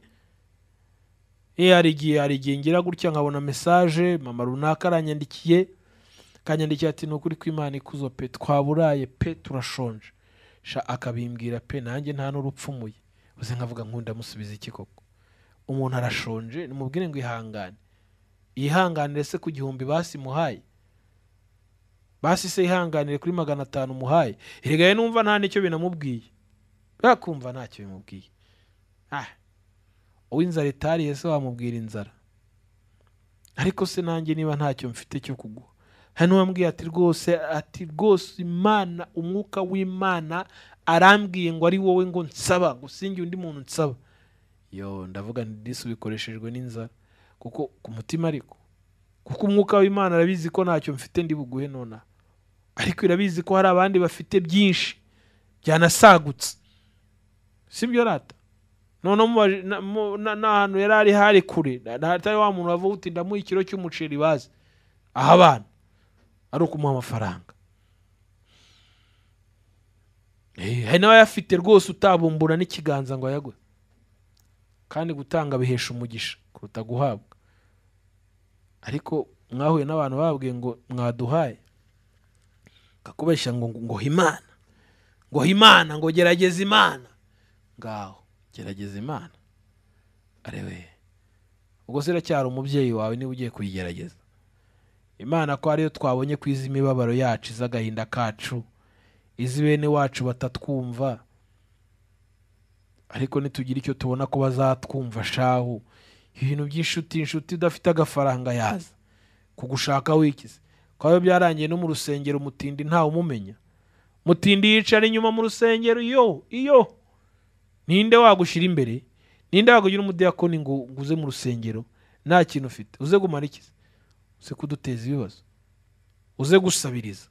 eh hari igihe hari igihe ngira gutya nkabona mesaje mama runaka aranyandikiye akanyandikiye ati ni ukuri kw'imana ikuzo pe twaburaye pe turashonje sha akabimbwira pe nanjye nta n'urupfumuye uze nkavuga nk'undamusubiza iki koko umuntu arashonje nimubwire ngo ihangane yihanganire se ku gihumbi basimuhaye basi se yihanganire kuri magana atanu umuhaye erega numva nta n'icyo binamubwiye byakumva ntacyo bimubwiye Ah, uw'inzara itariye se wamubwira inzara ariko se nanjye niba ntacyo mfite cyo kuguha hari n'uwambwiye ati rwose ati rwose imana umwuka w'imana arambwiye ngo ari wowe ngo nsaba ngo singe undi muntu nsaba yo ndavuga nti disi bikoreshejwe n'inzara kuko ku mutima ariko kuko umwuka w'imana arabizi ko ntacyo mfite ndi buguhe nonaha ariko irabizi ko hari abandi bafite byinshi byanasagutse sibyo rata noneho mubaje- na- mu- na- n'ahantu yari ari hari kure na- na- atari wa muntu wavuga uti ndamuha ikiro cy'umuceri bazi aha abana ari ukumuha amafaranga Eh, hari n'abayafite rwose utabumbura n'ikiganza ngo ayagwe kandi gutanga bihesha umugisha kuruta guhabwa ariko mwahuye n'abantu bababwiye ngo mwaduhaye kakubeshya ngo ngo imana ngo imana ngo gerageza imana ngaho gerageza imana arewe ubwo se iracyari umubyeyi wawe niba ugiye kuyigerageza imana ko ariyo twabonye ku izi imibabaro yacu iz'agahinda kacu izi bene wacu batatwumva ariko nitugira icyo tubona ko bazatwumva shahu ibintu by'inshuti inshuti udafite agafaranga yaza kugushaka wikize kwawe byarangiye no mu rusengero mutindi ntawe umumenya mutindi yicara inyuma mu rusengero iyo iyo ninde wagushyira imbere ninde wagugira umudiyakoni ngo ngo uze mu rusengero nta kintu ufite uze gumara ikize uze kuduteza ibibazo uze gusabiriza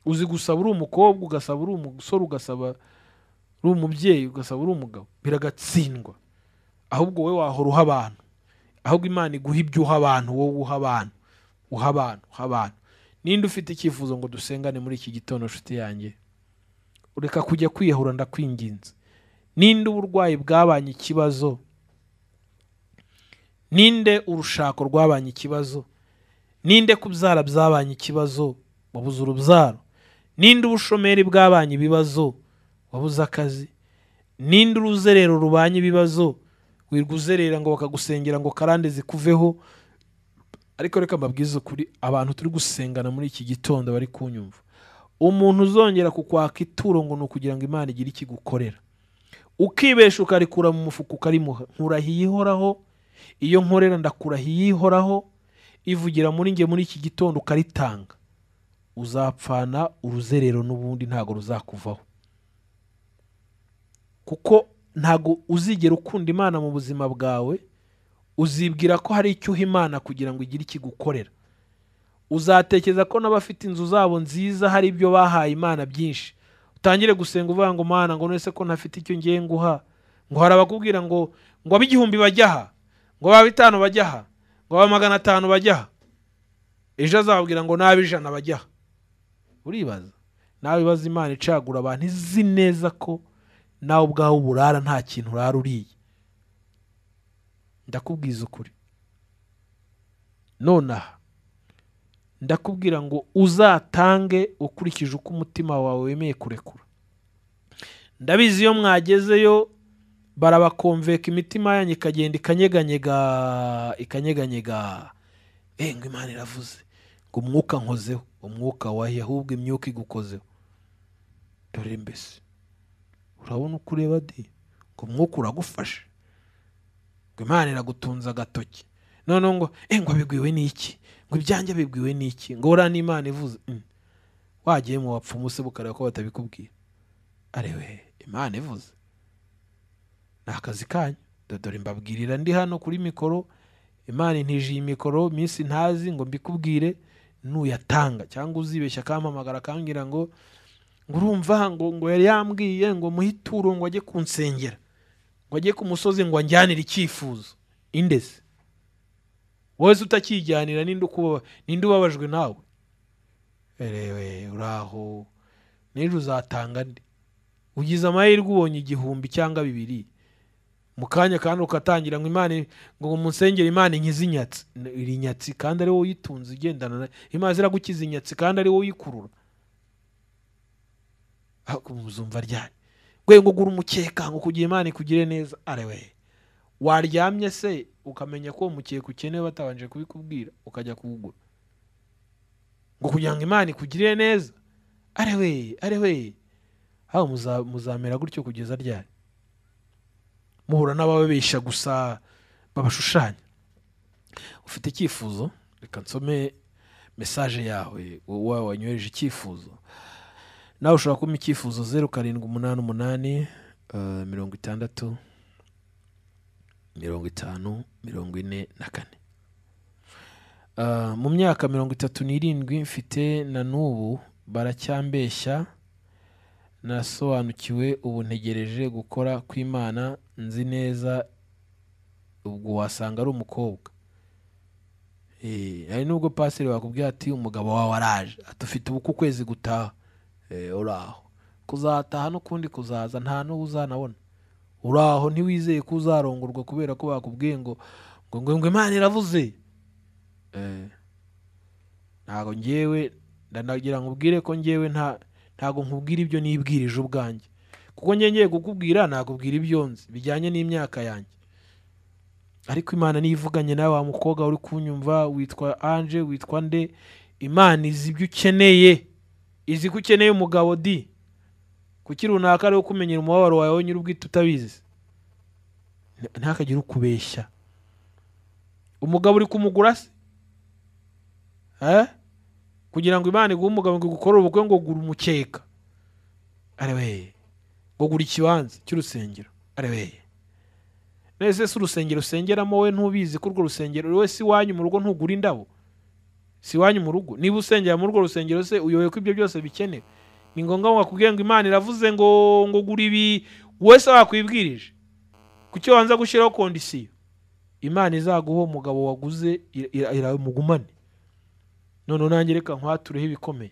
uzi gusaba uri umukobwa ugasaba uri umusore ugasaba uri umubyeyi ugasaba uri umugabo biragatsindwa ahubwo wowe wahora uha abantu ahubwo imana iguha ibyo uha abantu wowe uha abantu uha abantu uha abantu ninde ufite icyifuzo ngo dusengane muri iki gitondo nshuti yanjye ureka kujya kwiyahura ndakwinginze ninde uburwayi bwabanye ikibazo ninde urushako rwabanye ikibazo ninde kubyara byabanye ikibazo wabuze urubyaro ninde ubushomeri bwabanye ibibazo wabuze akazi ninde uruzerero rubanye ibibazo wirwa uzerera ngo bakagusengera ngo karande zikuveho ariko reka mbabwize ukuri abantu turi gusengana muri iki gitondo bari kunyumva umuntu uzongera kukwaka ituro ngo ni ukugira ngo imana igire ikigukorera ukibesha ukarikura mu mufuka ukarimuha nkurahiye ihoraho iyo nkorera ndakurahiye ihoraho ivugira muri nge muri iki gitondo ukaritanga uzapfana uruzerero n'ubundi ntabwo ruzakuvaho kuko ntabwo uzigera ukunda imana mu buzima bwawe uzibwira ko hari icyo uha imana kugira ngo igire ikigukorera uzatekereza ko n'abafite inzu zabo nziza hari ibyo bahaye imana byinshi utangire gusenga uvuga ngo mana ngo none se ko ntafite icyo ngiye nguha ngo hari abakubwira ngo ngo ab'igihumbi bajya aha ngo aba bitanu bajya aha ngo aba magana atanu bajya aha ejo azababwira ngo n'ab'ijana bajya aha uribaza nawe ibaza imana icagura abantu izi neza ko nawe ubwawe uburara nta kintu urara uriye ndakubwiza ukuri nonaha ndakubwira ngo uzatange ukurikije uko umutima wawe wemeye kurekura ndabizi iyo mwagezeyo barabakomveka imitima yanyu ikagenda ikanyeganyega ikanyeganyega eh ngo imana iravuze ngo umwuka nkozeho umwuka wahiye ahubwo imyuka igukozeho dore mbese urabona uko ureba di ngo umwuka uragufashe ngo imana iragutunze agatoki noneho ngo eh ngo abigwiwe n'iki ngo ibyanjye bibwiwe n'iki ngo uriya n'imana ivuze Mm. wagiye mu bapfumu se bukareba ko batabikubwira arewe imana ivuze ni akazi kanyu Do- dore mbabwirira ndi hano kuri mikoro imana intijiye imikoro minsi ntazi ngo mbikubwire nuyatanga cyangwa uzibeshya akampamagara akambwira ngo ngo urumva ngo ngo yari yambwiye ngo muhe ituro ngo ajye kunsengera ngo ajye ku musozi ngo anjyanire icyifuzo indese wowe se utakijyanira ninde ukuba- ninde ubabajwe nawe erewe uraho n'ejo uzatanga nde ugize amahirwe ubonye igihumbi cyangwa bibiri mu kanya kandi ukatangira ngo imana ngo munsengere imana inkize inyatsi N- iri nyatsi kandi ari wowe uyitunze ugendana na- imana iragukiza inyatsi kandi ari wowe uyikurura ahubwo muzumva ryari rwego ngo ugure umukeka ngo kugira imana ikugire neza arewe waryamye se ukamenya ko uwo mukeka ukeneye batabanje kubikubwira ukajya kuwugura ngo kugira ngo imana ikugirire neza arewe arewe haba muza- muzamera gutyo kugeza ryari muhura n'abababesha gusa babashushanya ufite icyifuzo reka nsome mesaje yawe wowe wanyoheje icyifuzo nawe ushobora kumpa icyifuzo zeru karindwi umunani umunani eh, mirongo itandatu mirongo itanu mirongo ine na kane Ah, mu myaka mirongo itatu n'irindwi mfite na n'ubu baracyambeshya nasobanukiwe ubu ntegereje gukora kw'imana nzi neza ubwo wasanga ari umukobwa Eh, hari n'ubwo pasiri wakubwira ati umugabo wawe araje ati ufite ubu ku kwezi gutaha Eh, uraho kuzataha n'ukundi kuzaza nta n'uwo uzanabona uraho ntiwizeye ko uzarongorwa kubera ko bakubwiye ngo ngo ngo ngo imana iravuze Eh, ntabwo ngewe ndanagira ngo ubwire ko ngewe nta ntabwo nkubwira ibyo nibwirije ubwanjye kuko ngewe ngiye kukubwira nakubwira ibyo nzi bijyanye n'imyaka yanjye ariko imana niyo ivuganye nawe wa mukobwa uri kunyumva witwa anje witwa nde imana izi ibyo ukeneye izi ko ukeneye umugabo di kuki runaka ari kumenyera umubabaro wawe wenyine ubwite utabizi Nta- ntakagire ukubeshya umugabo uri kumugura se Eh? kugira ngo imana iguhe umugabo ngo igukorere ubukwe ngo gura umukeka areweye ngo gura ikibanza cy'urusengero areweye nese si urusengero usengeramo we ntubizi ko urwo rusengero we si iwanyu mu rugo ntugura indabo si iwanyu mu rugo niba usengera muri urwo rusengero se uyoboye ko ibyo byose bikenewe ni ngombwa ngo bakubwire ngo imana iravuze ngo ngo gura ibi wowe se wakwibwirije kuki wanza gushyiraho kondisiyo imana izaguha umugabo waguze ira- ira- iramugumane none nanjye reka nkwatureho ibikomeye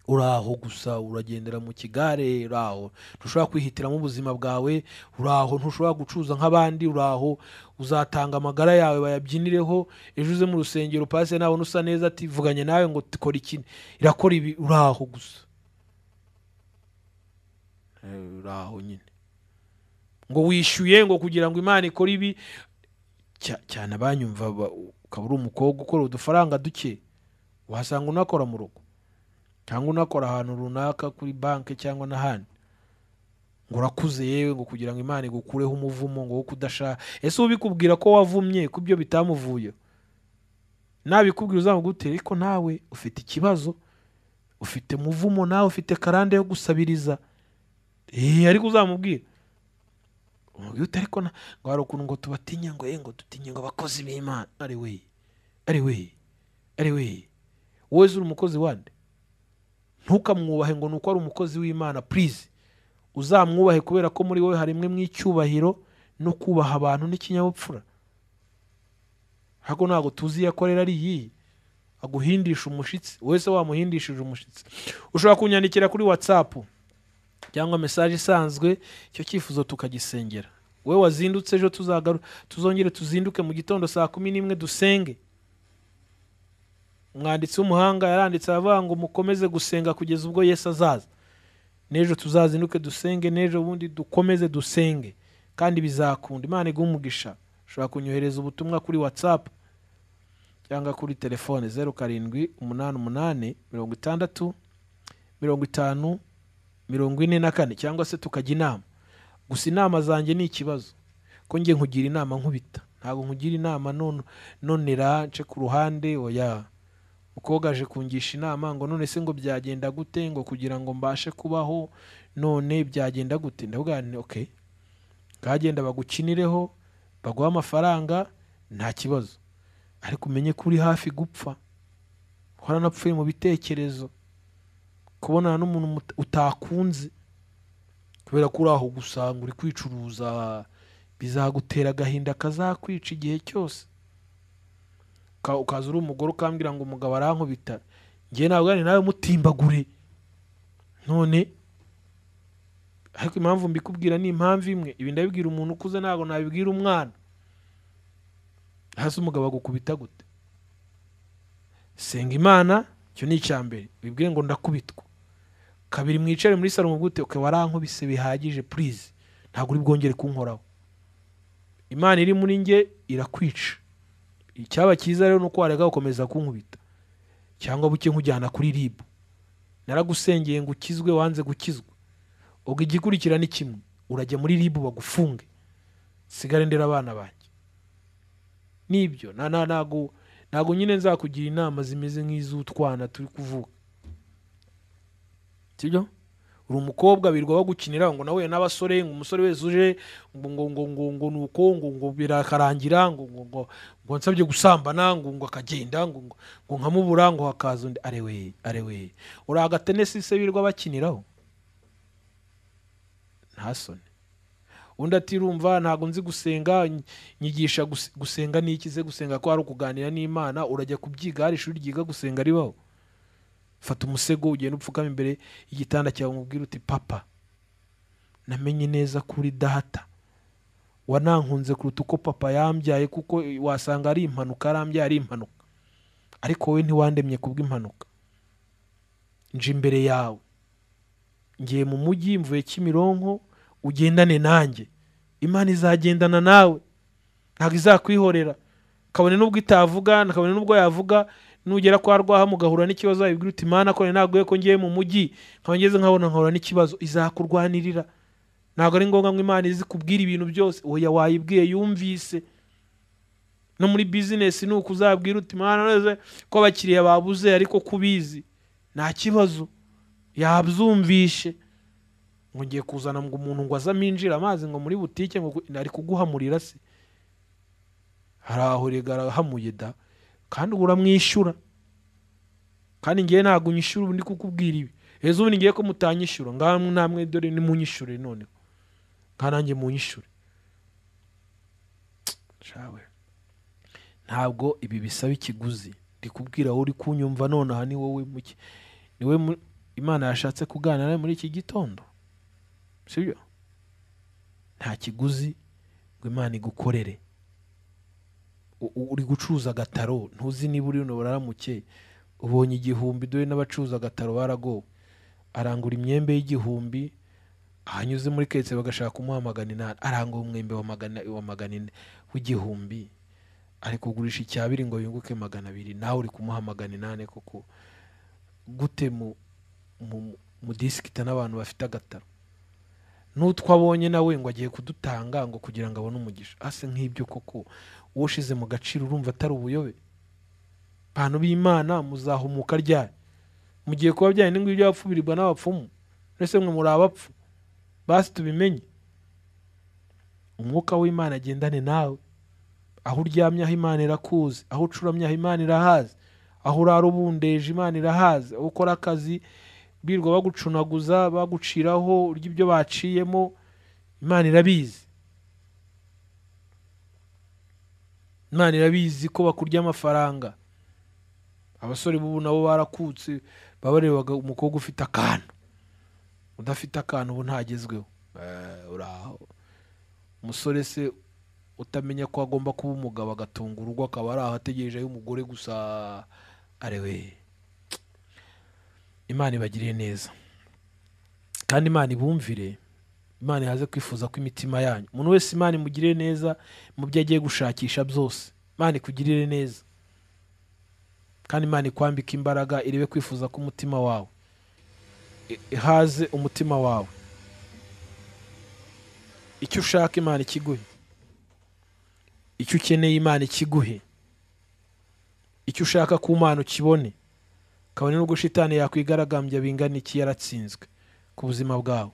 uraho gusa uragendera mu kigare uraho ntushobora kwihitiramo ubuzima bwawe uraho ntushobora gucuruza nk'abandi uraho uzatanga amagara yawe bayabyinireho ejo uze mu rusengero pasi nabona usa neza ati vuganye nawe ngo tikora iki irakora ibi uraho gusa Eh, uraho nyine ngo wishyuye ngo kugira ngo imana ikore ibi cya- cyane abanyumva ba- ukaba uri umukobwa ukora udufaranga duke wasanga unakora mu rugo cyangwa unakora ahantu runaka kuri banki cyangwa n'ahandi ngo urakuze yewe ngo kugira ngo imana igukureho umuvumo ngo wo kudashaka ese ubikubwira ko wavumye ko ibyo bitamuvuye nabikubwira uzamugute ariko nawe ufite ikibazo ufite muvumo nawe ufite karande yo gusabiriza eee ariko uzamubwira umubwira uti ariko na- ngo hari ukuntu ngo tubatinya ngo ye ngo dutinye ngo abakozi b'imana ari we ari we ari we wowe uri umukozi wande ntukamwubahe ngo ni uko ari umukozi w'imana purize uzamwubahe kubera ko muri wowe harimwe mu icyubahiro no kubaha abantu n'ikinyabupfura ahubwo ntabwo tuzi iyo akorera ari iyihe aguhindisha umushyitsi wese wamuhindishije umushyitsi ushobora kunyandikira kuri watsapu cyangwa mesaje isanzwe icyo cyifuzo tukagisengera we wazindutse ejo tuzagaru tuzongere tuzinduke mu gitondo saa kumi n'imwe dusenge umwanditsi w'umuhanga yaranditse aravuga ngo mukomeze gusenga kugeza ubwo yesu azaza n'ejo tuzazinduke dusenge n'ejo bundi dukomeze dusenge kandi bizakunda imana iguhe umugisha ushobora kunyohereza ubutumwa kuri watsapu cyangwa kuri telefone zeru karindwi umunani umunani mirongo itandatu mirongo itanu mirongo ine na kane cyangwa se tukajya inama gusa inama zanjye ni ikibazo ko njye nkugira inama nkubita ntabwo nkugira inama none nonera nce ku ruhande oya umukobwa aje kungisha inama ngo none se ngo byagenda gute ngo kugira ngo mbashe kubaho none byagenda gute ndavuga nti okay kagenda bagukinireho baguhe amafaranga nta kibazo ariko umenye ko uri hafi gupfa waranapfuye mu bitekerezo kubonana n'umuntu muta- utakunze kubera ko uri aho gusanga uri kwicuruza bizagutera agahinda kazakwica igihe cyose Uka- ukaza uri umugore ukambwira ngo umugabo arankubita ngewe ntabwo ari nawe mutimbagure none ariko impamvu mbikubwira ni impamvu imwe ibi ndabibwira umuntu ukuze ntabwo nabibwira umwana hasi umugabo agukubita gute senga imana icyo ni icya mbere wibwire ngo ndakubitwa kabiri mwicare muri salo mugute ukaba warankubise bihagije purize ntabwo uri bwongere kunkoraho imana iri muri nge irakwica icyaba cyiza rero ni uko wareka gukomeza kunkubita cyangwa buke nkujyana kuri ribu naragusengeye ngo ukizwe wanze gukizwa ubwo igikurikira ni kimwe urajya muri ribu bagufunge sigare ndera abana banjye nibyo na- na- ntago ntago nyine nzakugira inama zimeze nk'iz'utwana turi kuvuga sibyo uri umukobwa birirwa bagukinira ngo nawe n'abasore ngo umusore wese uje ngo ngo ngo ngo ngo ni uko ngo ngo birakarangira ngo ngo ngo ngo nsabye gusambana ngo ngo akagenda ngo ngo ngo nkamubura ngo hakaza undi arewe arewe uri agatenesi se birirwa bakiniraho nta soni undi atirumva ntabwo nzi gusenga ny- nyigisha gus- gusenga ni iki se gusenga ko hari ukuganira n'imana urajya kubyiga hari ishuri ryiga gusenga ribaho fata umusego ugenda upfukama imbere y'igitanda cyawe umubwire uti papa namenye neza ko uri data wanankunze kuruta uko papa yambyaye kuko wasanga ari impanuka arambyaye ari impanuka ariko wowe ntiwandemye kubw'impanuka nje imbere yawe ngiye mu mujyi mvuye kimironko ugendane nanjye imana izagendana nawe ntabwo izakwihorera kabone n'ubwo itavuga kabone n'ubwo yavuga nugera kwa rwaha mugahura n'ikibazo wabibwira uti imana ko ntabwo ko ngiye mu mujyi nkaba ngeze nkabona nkahura n'ikibazo izakurwanirira ntabwo ari ngombwa ngo imana izi kubwira ibintu byose oya wayibwiye yumvise no muri bizinesi ni uko uzabwira uti imana neza ko abakiriya babuze ariko kubizi nta kibazo yabyumvishe ngo ngiye kuzana ngo umuntu ngo aze aminjire amazi ngo muri butike ngo gu- ari kuguhamurira se hari aho rega arahamuye da kandi ubu uramwishyura kandi ngiye ntabwo unyishyura ubu ndi kukubwira ibi ejo ubundi ngiye ko mutanyishyura ngaho namwe dore nimunyishyure noneho nka nanjye munyishyure shawe ntabwo ibi bisaba ikiguzi ndi kubwira wowe uri kunyumva nonaha ni wowe muke ni we mu- imana yashatse kuganira nawe muri iki gitondo sibyo nta kiguzi ngo imana igukorere U- u- uri gucuruza agataro ntuzi niba uri buraramuke ubonye igihumbi dore n'abacuruza agataro baragowe arangura imyembe y'igihumbi ahanyuze muri ketse bagashaka kumuha magana inani arangura umwembe wa magana wa magana ine w'igihumbi ari kugurisha icya biri ngo yunguke magana abiri nawe uri kumuha magana inani koko gute mu mu mu disikita n'abantu bafite agataro n'utwo abonye nawe ngo agiye kudutanga ngo kugira ngo abone umugisha ase nk'ibyo koko uwo ushize mu gaciro urumva atari ubuyobe bantu b'imana muzahumuka ryari mugiye kuba byari n'ingwi by'abapfu birirwa n'abapfumu mbese mwe muri abapfu basi tubimenye umwuka w'imana agendane nawe aho uryamye aho imana irakuzi aho ucuramye aho imana irahazi aho urara ubundeje imana irahazi aho ukora akazi birirwa bagucunaguza baguciraho urya ibyo baciyemo imana irabizi imana irabizi ko bakurya amafaranga abasore b'ubu nabo barakutse baba barebaga umukobwa ufite akantu udafite akantu ubu ntagezweho Eh, uraho umusore se utamenya ko agomba kuba umugabo agatunga urugo akaba ari aho ategereje ay'umugore gusa arewe imana ibagiriye neza kandi imana ibumvire imana yaze kwifuza ko imitima yanyu umuntu wese imana imugirire neza mu byo agiye gushakisha byose imana ikugirire neza kandi imana ikwambike imbaraga irebe kwifuza k'umutima wawe I- ihaze umutima wawe icyo ushaka imana ikiguhe icyo ukeneye imana ikiguhe icyo ushaka ku mana ukibone kabone n'ubwo shitani yakwigaragambya bingana iki yaratsinzwe ku buzima bwawe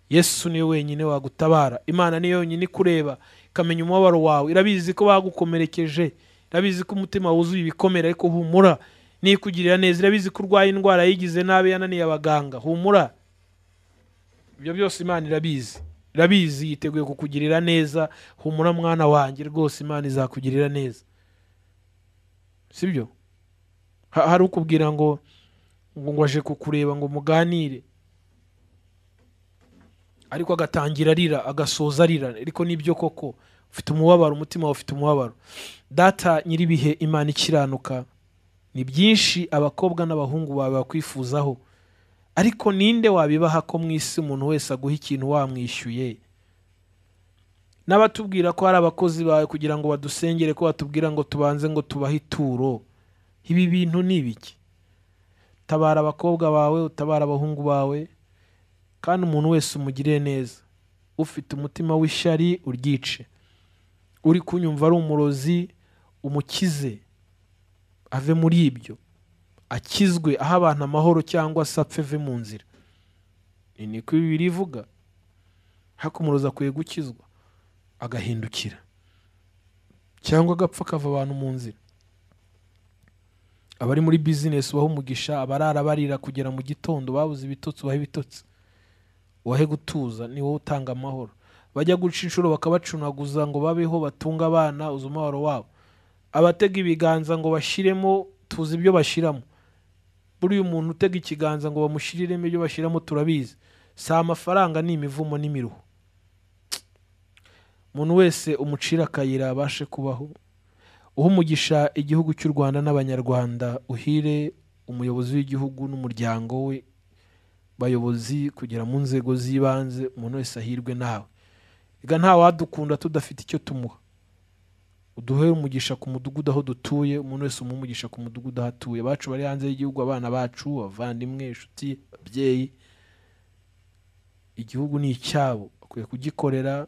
yesu niwe wenyine wagutabara imana niyo yonyine ikureba ikamenya umubabaro wawe irabizi ko bagukomerekeje irabizi ko umutima wuzuye ibikomere ariko humura nikugirira neza irabizi ko urwaye indwara yigize nabi yananiye abaganga humura ibyo byose imana irabizi irabizi yiteguye kukugirira neza humura mwana wanjye rwose imana izakugirira neza sibyo Ha- hari ukubwira ngo ngo ngo aje kukureba ngo muganire ariko agatangira arira agasoza arira ariko nibyo koko ufite umubabaro umutima wawe ufite umubabaro data nyir'ibihe imana ikiranuka ni byinshi abakobwa n'abahungu bawe bakwifuzaho ariko ninde wabibaha ko mu isi umuntu wese aguha ikintu wamwishyuye n'abatubwira ko hari abakozi bawe kugira ngo badusengere ko batubwira ngo tubanze ngo tubahe ituro ibi bintu ni ibiki tabara abakobwa bawe utabara abahungu bawe kandi umuntu wese umugirire neza ufite umutima w'ishyari uryice uri kunyumva ari umurozi umukize ave muri ibyo akizwe aho abantu amahoro cyangwa se apfe ave mu nzira ni niko bibiri ivuga ariko umurozi akwiye gukizwa agahindukira cyangwa agapfa akava abantu mu nzira abari muri bizinesi ubaho umugisha abarara barira kugera mu gitondo babuze ibitotsi ubaha ibitotsi wahe gutuza ni wowe utanga amahoro bajya guca inshuro bakabacunaguza ngo babeho batunge abana uzi umubabaro wabo abatega ibiganza ngo bashyiremo tuzi ibyo bashyiramo buriya umuntu utega ikiganza ngo bamushyiriremo ibyo bashyiramo turabizi si amafaranga ni imivumo n'imiruho umuntu wese umucira akayira abashe kubaho uha umugisha igihugu cy'u rwanda n'abanyarwanda uhire umuyobozi w'igihugu n'umuryango we bayobozi kugera mu nzego z'ibanze umuntu wese ahirwe nawe reka nta wadukunda tudafite icyo tumuha uduhe umugisha ku mudugudu aho dutuye umuntu wese umuhe umugisha ku mudugudu aho atuye abacu bari hanze y'igihugu abana bacu abavandimwe inshuti ababyeyi igihugu ni icyabo bakwiye kugikorera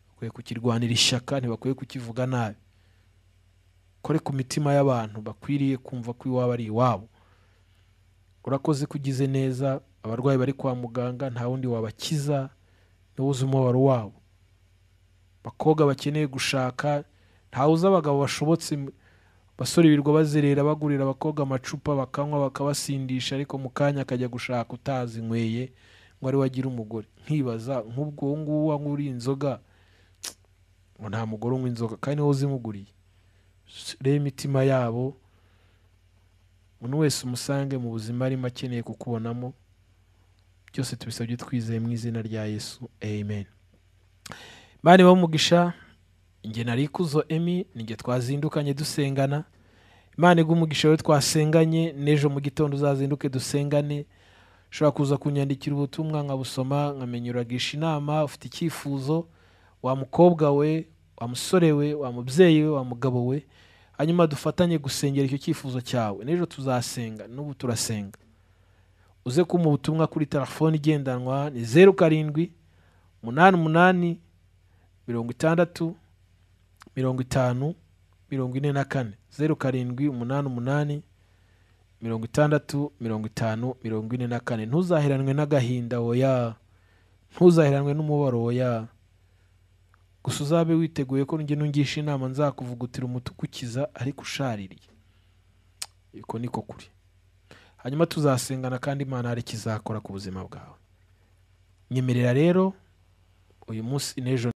bakwiye kukirwanira ishyaka ntibakwiye kukivuga nabi kore ku mitima y'abantu bakwiriye kumva ko iwabo ari iwabo urakoze ko ugize neza abarwayi bari kwa muganga nta wundi wabakiza niwo uzi umubabaro wabo abakobwa bakeneye gushaka ntawuzi abagabo bashobotse basore birirwa bazerera bagurira abakobwa amacupa bakanywa bakabasindisha ariko mu kanya akajya gushaka utazinyweye ngo ari we agira umugore nkibaza nk'ubwo uwo nguwo wanywa uriye inzoga ngo nta mugore unywa inzoga kandi ni wowe uzimuguriye reba imitima yabo umuntu wese umusange mu buzima arimo akeneye kukubonamo byose tubisabye twizeye mu izina rya yesu amen bari bamugisha inge nari ikuzo emi ninge twazindukanye dusengana imana iguha umugisha we twasenganye n'ejo mu gitondo uzazinduke dusengane ushobora kuza kunyandikira ubutumwa nkabusoma nkamenya uragisha inama ufite icyifuzo wa mukobwa we wa musore we wa mubyeyi we wa mugabo we hanyuma dufatanye gusengera icyo cyifuzo cyawe n'ejo tuzasenga n'ubu turasenga uze kuma ubutumwa kuri telefone igendanwa ni zeru karindwi umunani umunani mirongo itandatu mirongo itanu mirongo ine na kane zeru karindwi umunani umunani mirongo itandatu mirongo itanu mirongo ine na kane ntuzaheranwe n'agahinda oya ntuzaheranwe n'umubabaro oya gusa uzabe witeguye ko njye nungisha inama nzakuvugutira umutuku ukiza ariko ushaririye uko niko kuri hanyuma tuzasengana kandi imana hari ikizakora ku buzima bwawe nyemerera rero uyu munsi n'ejo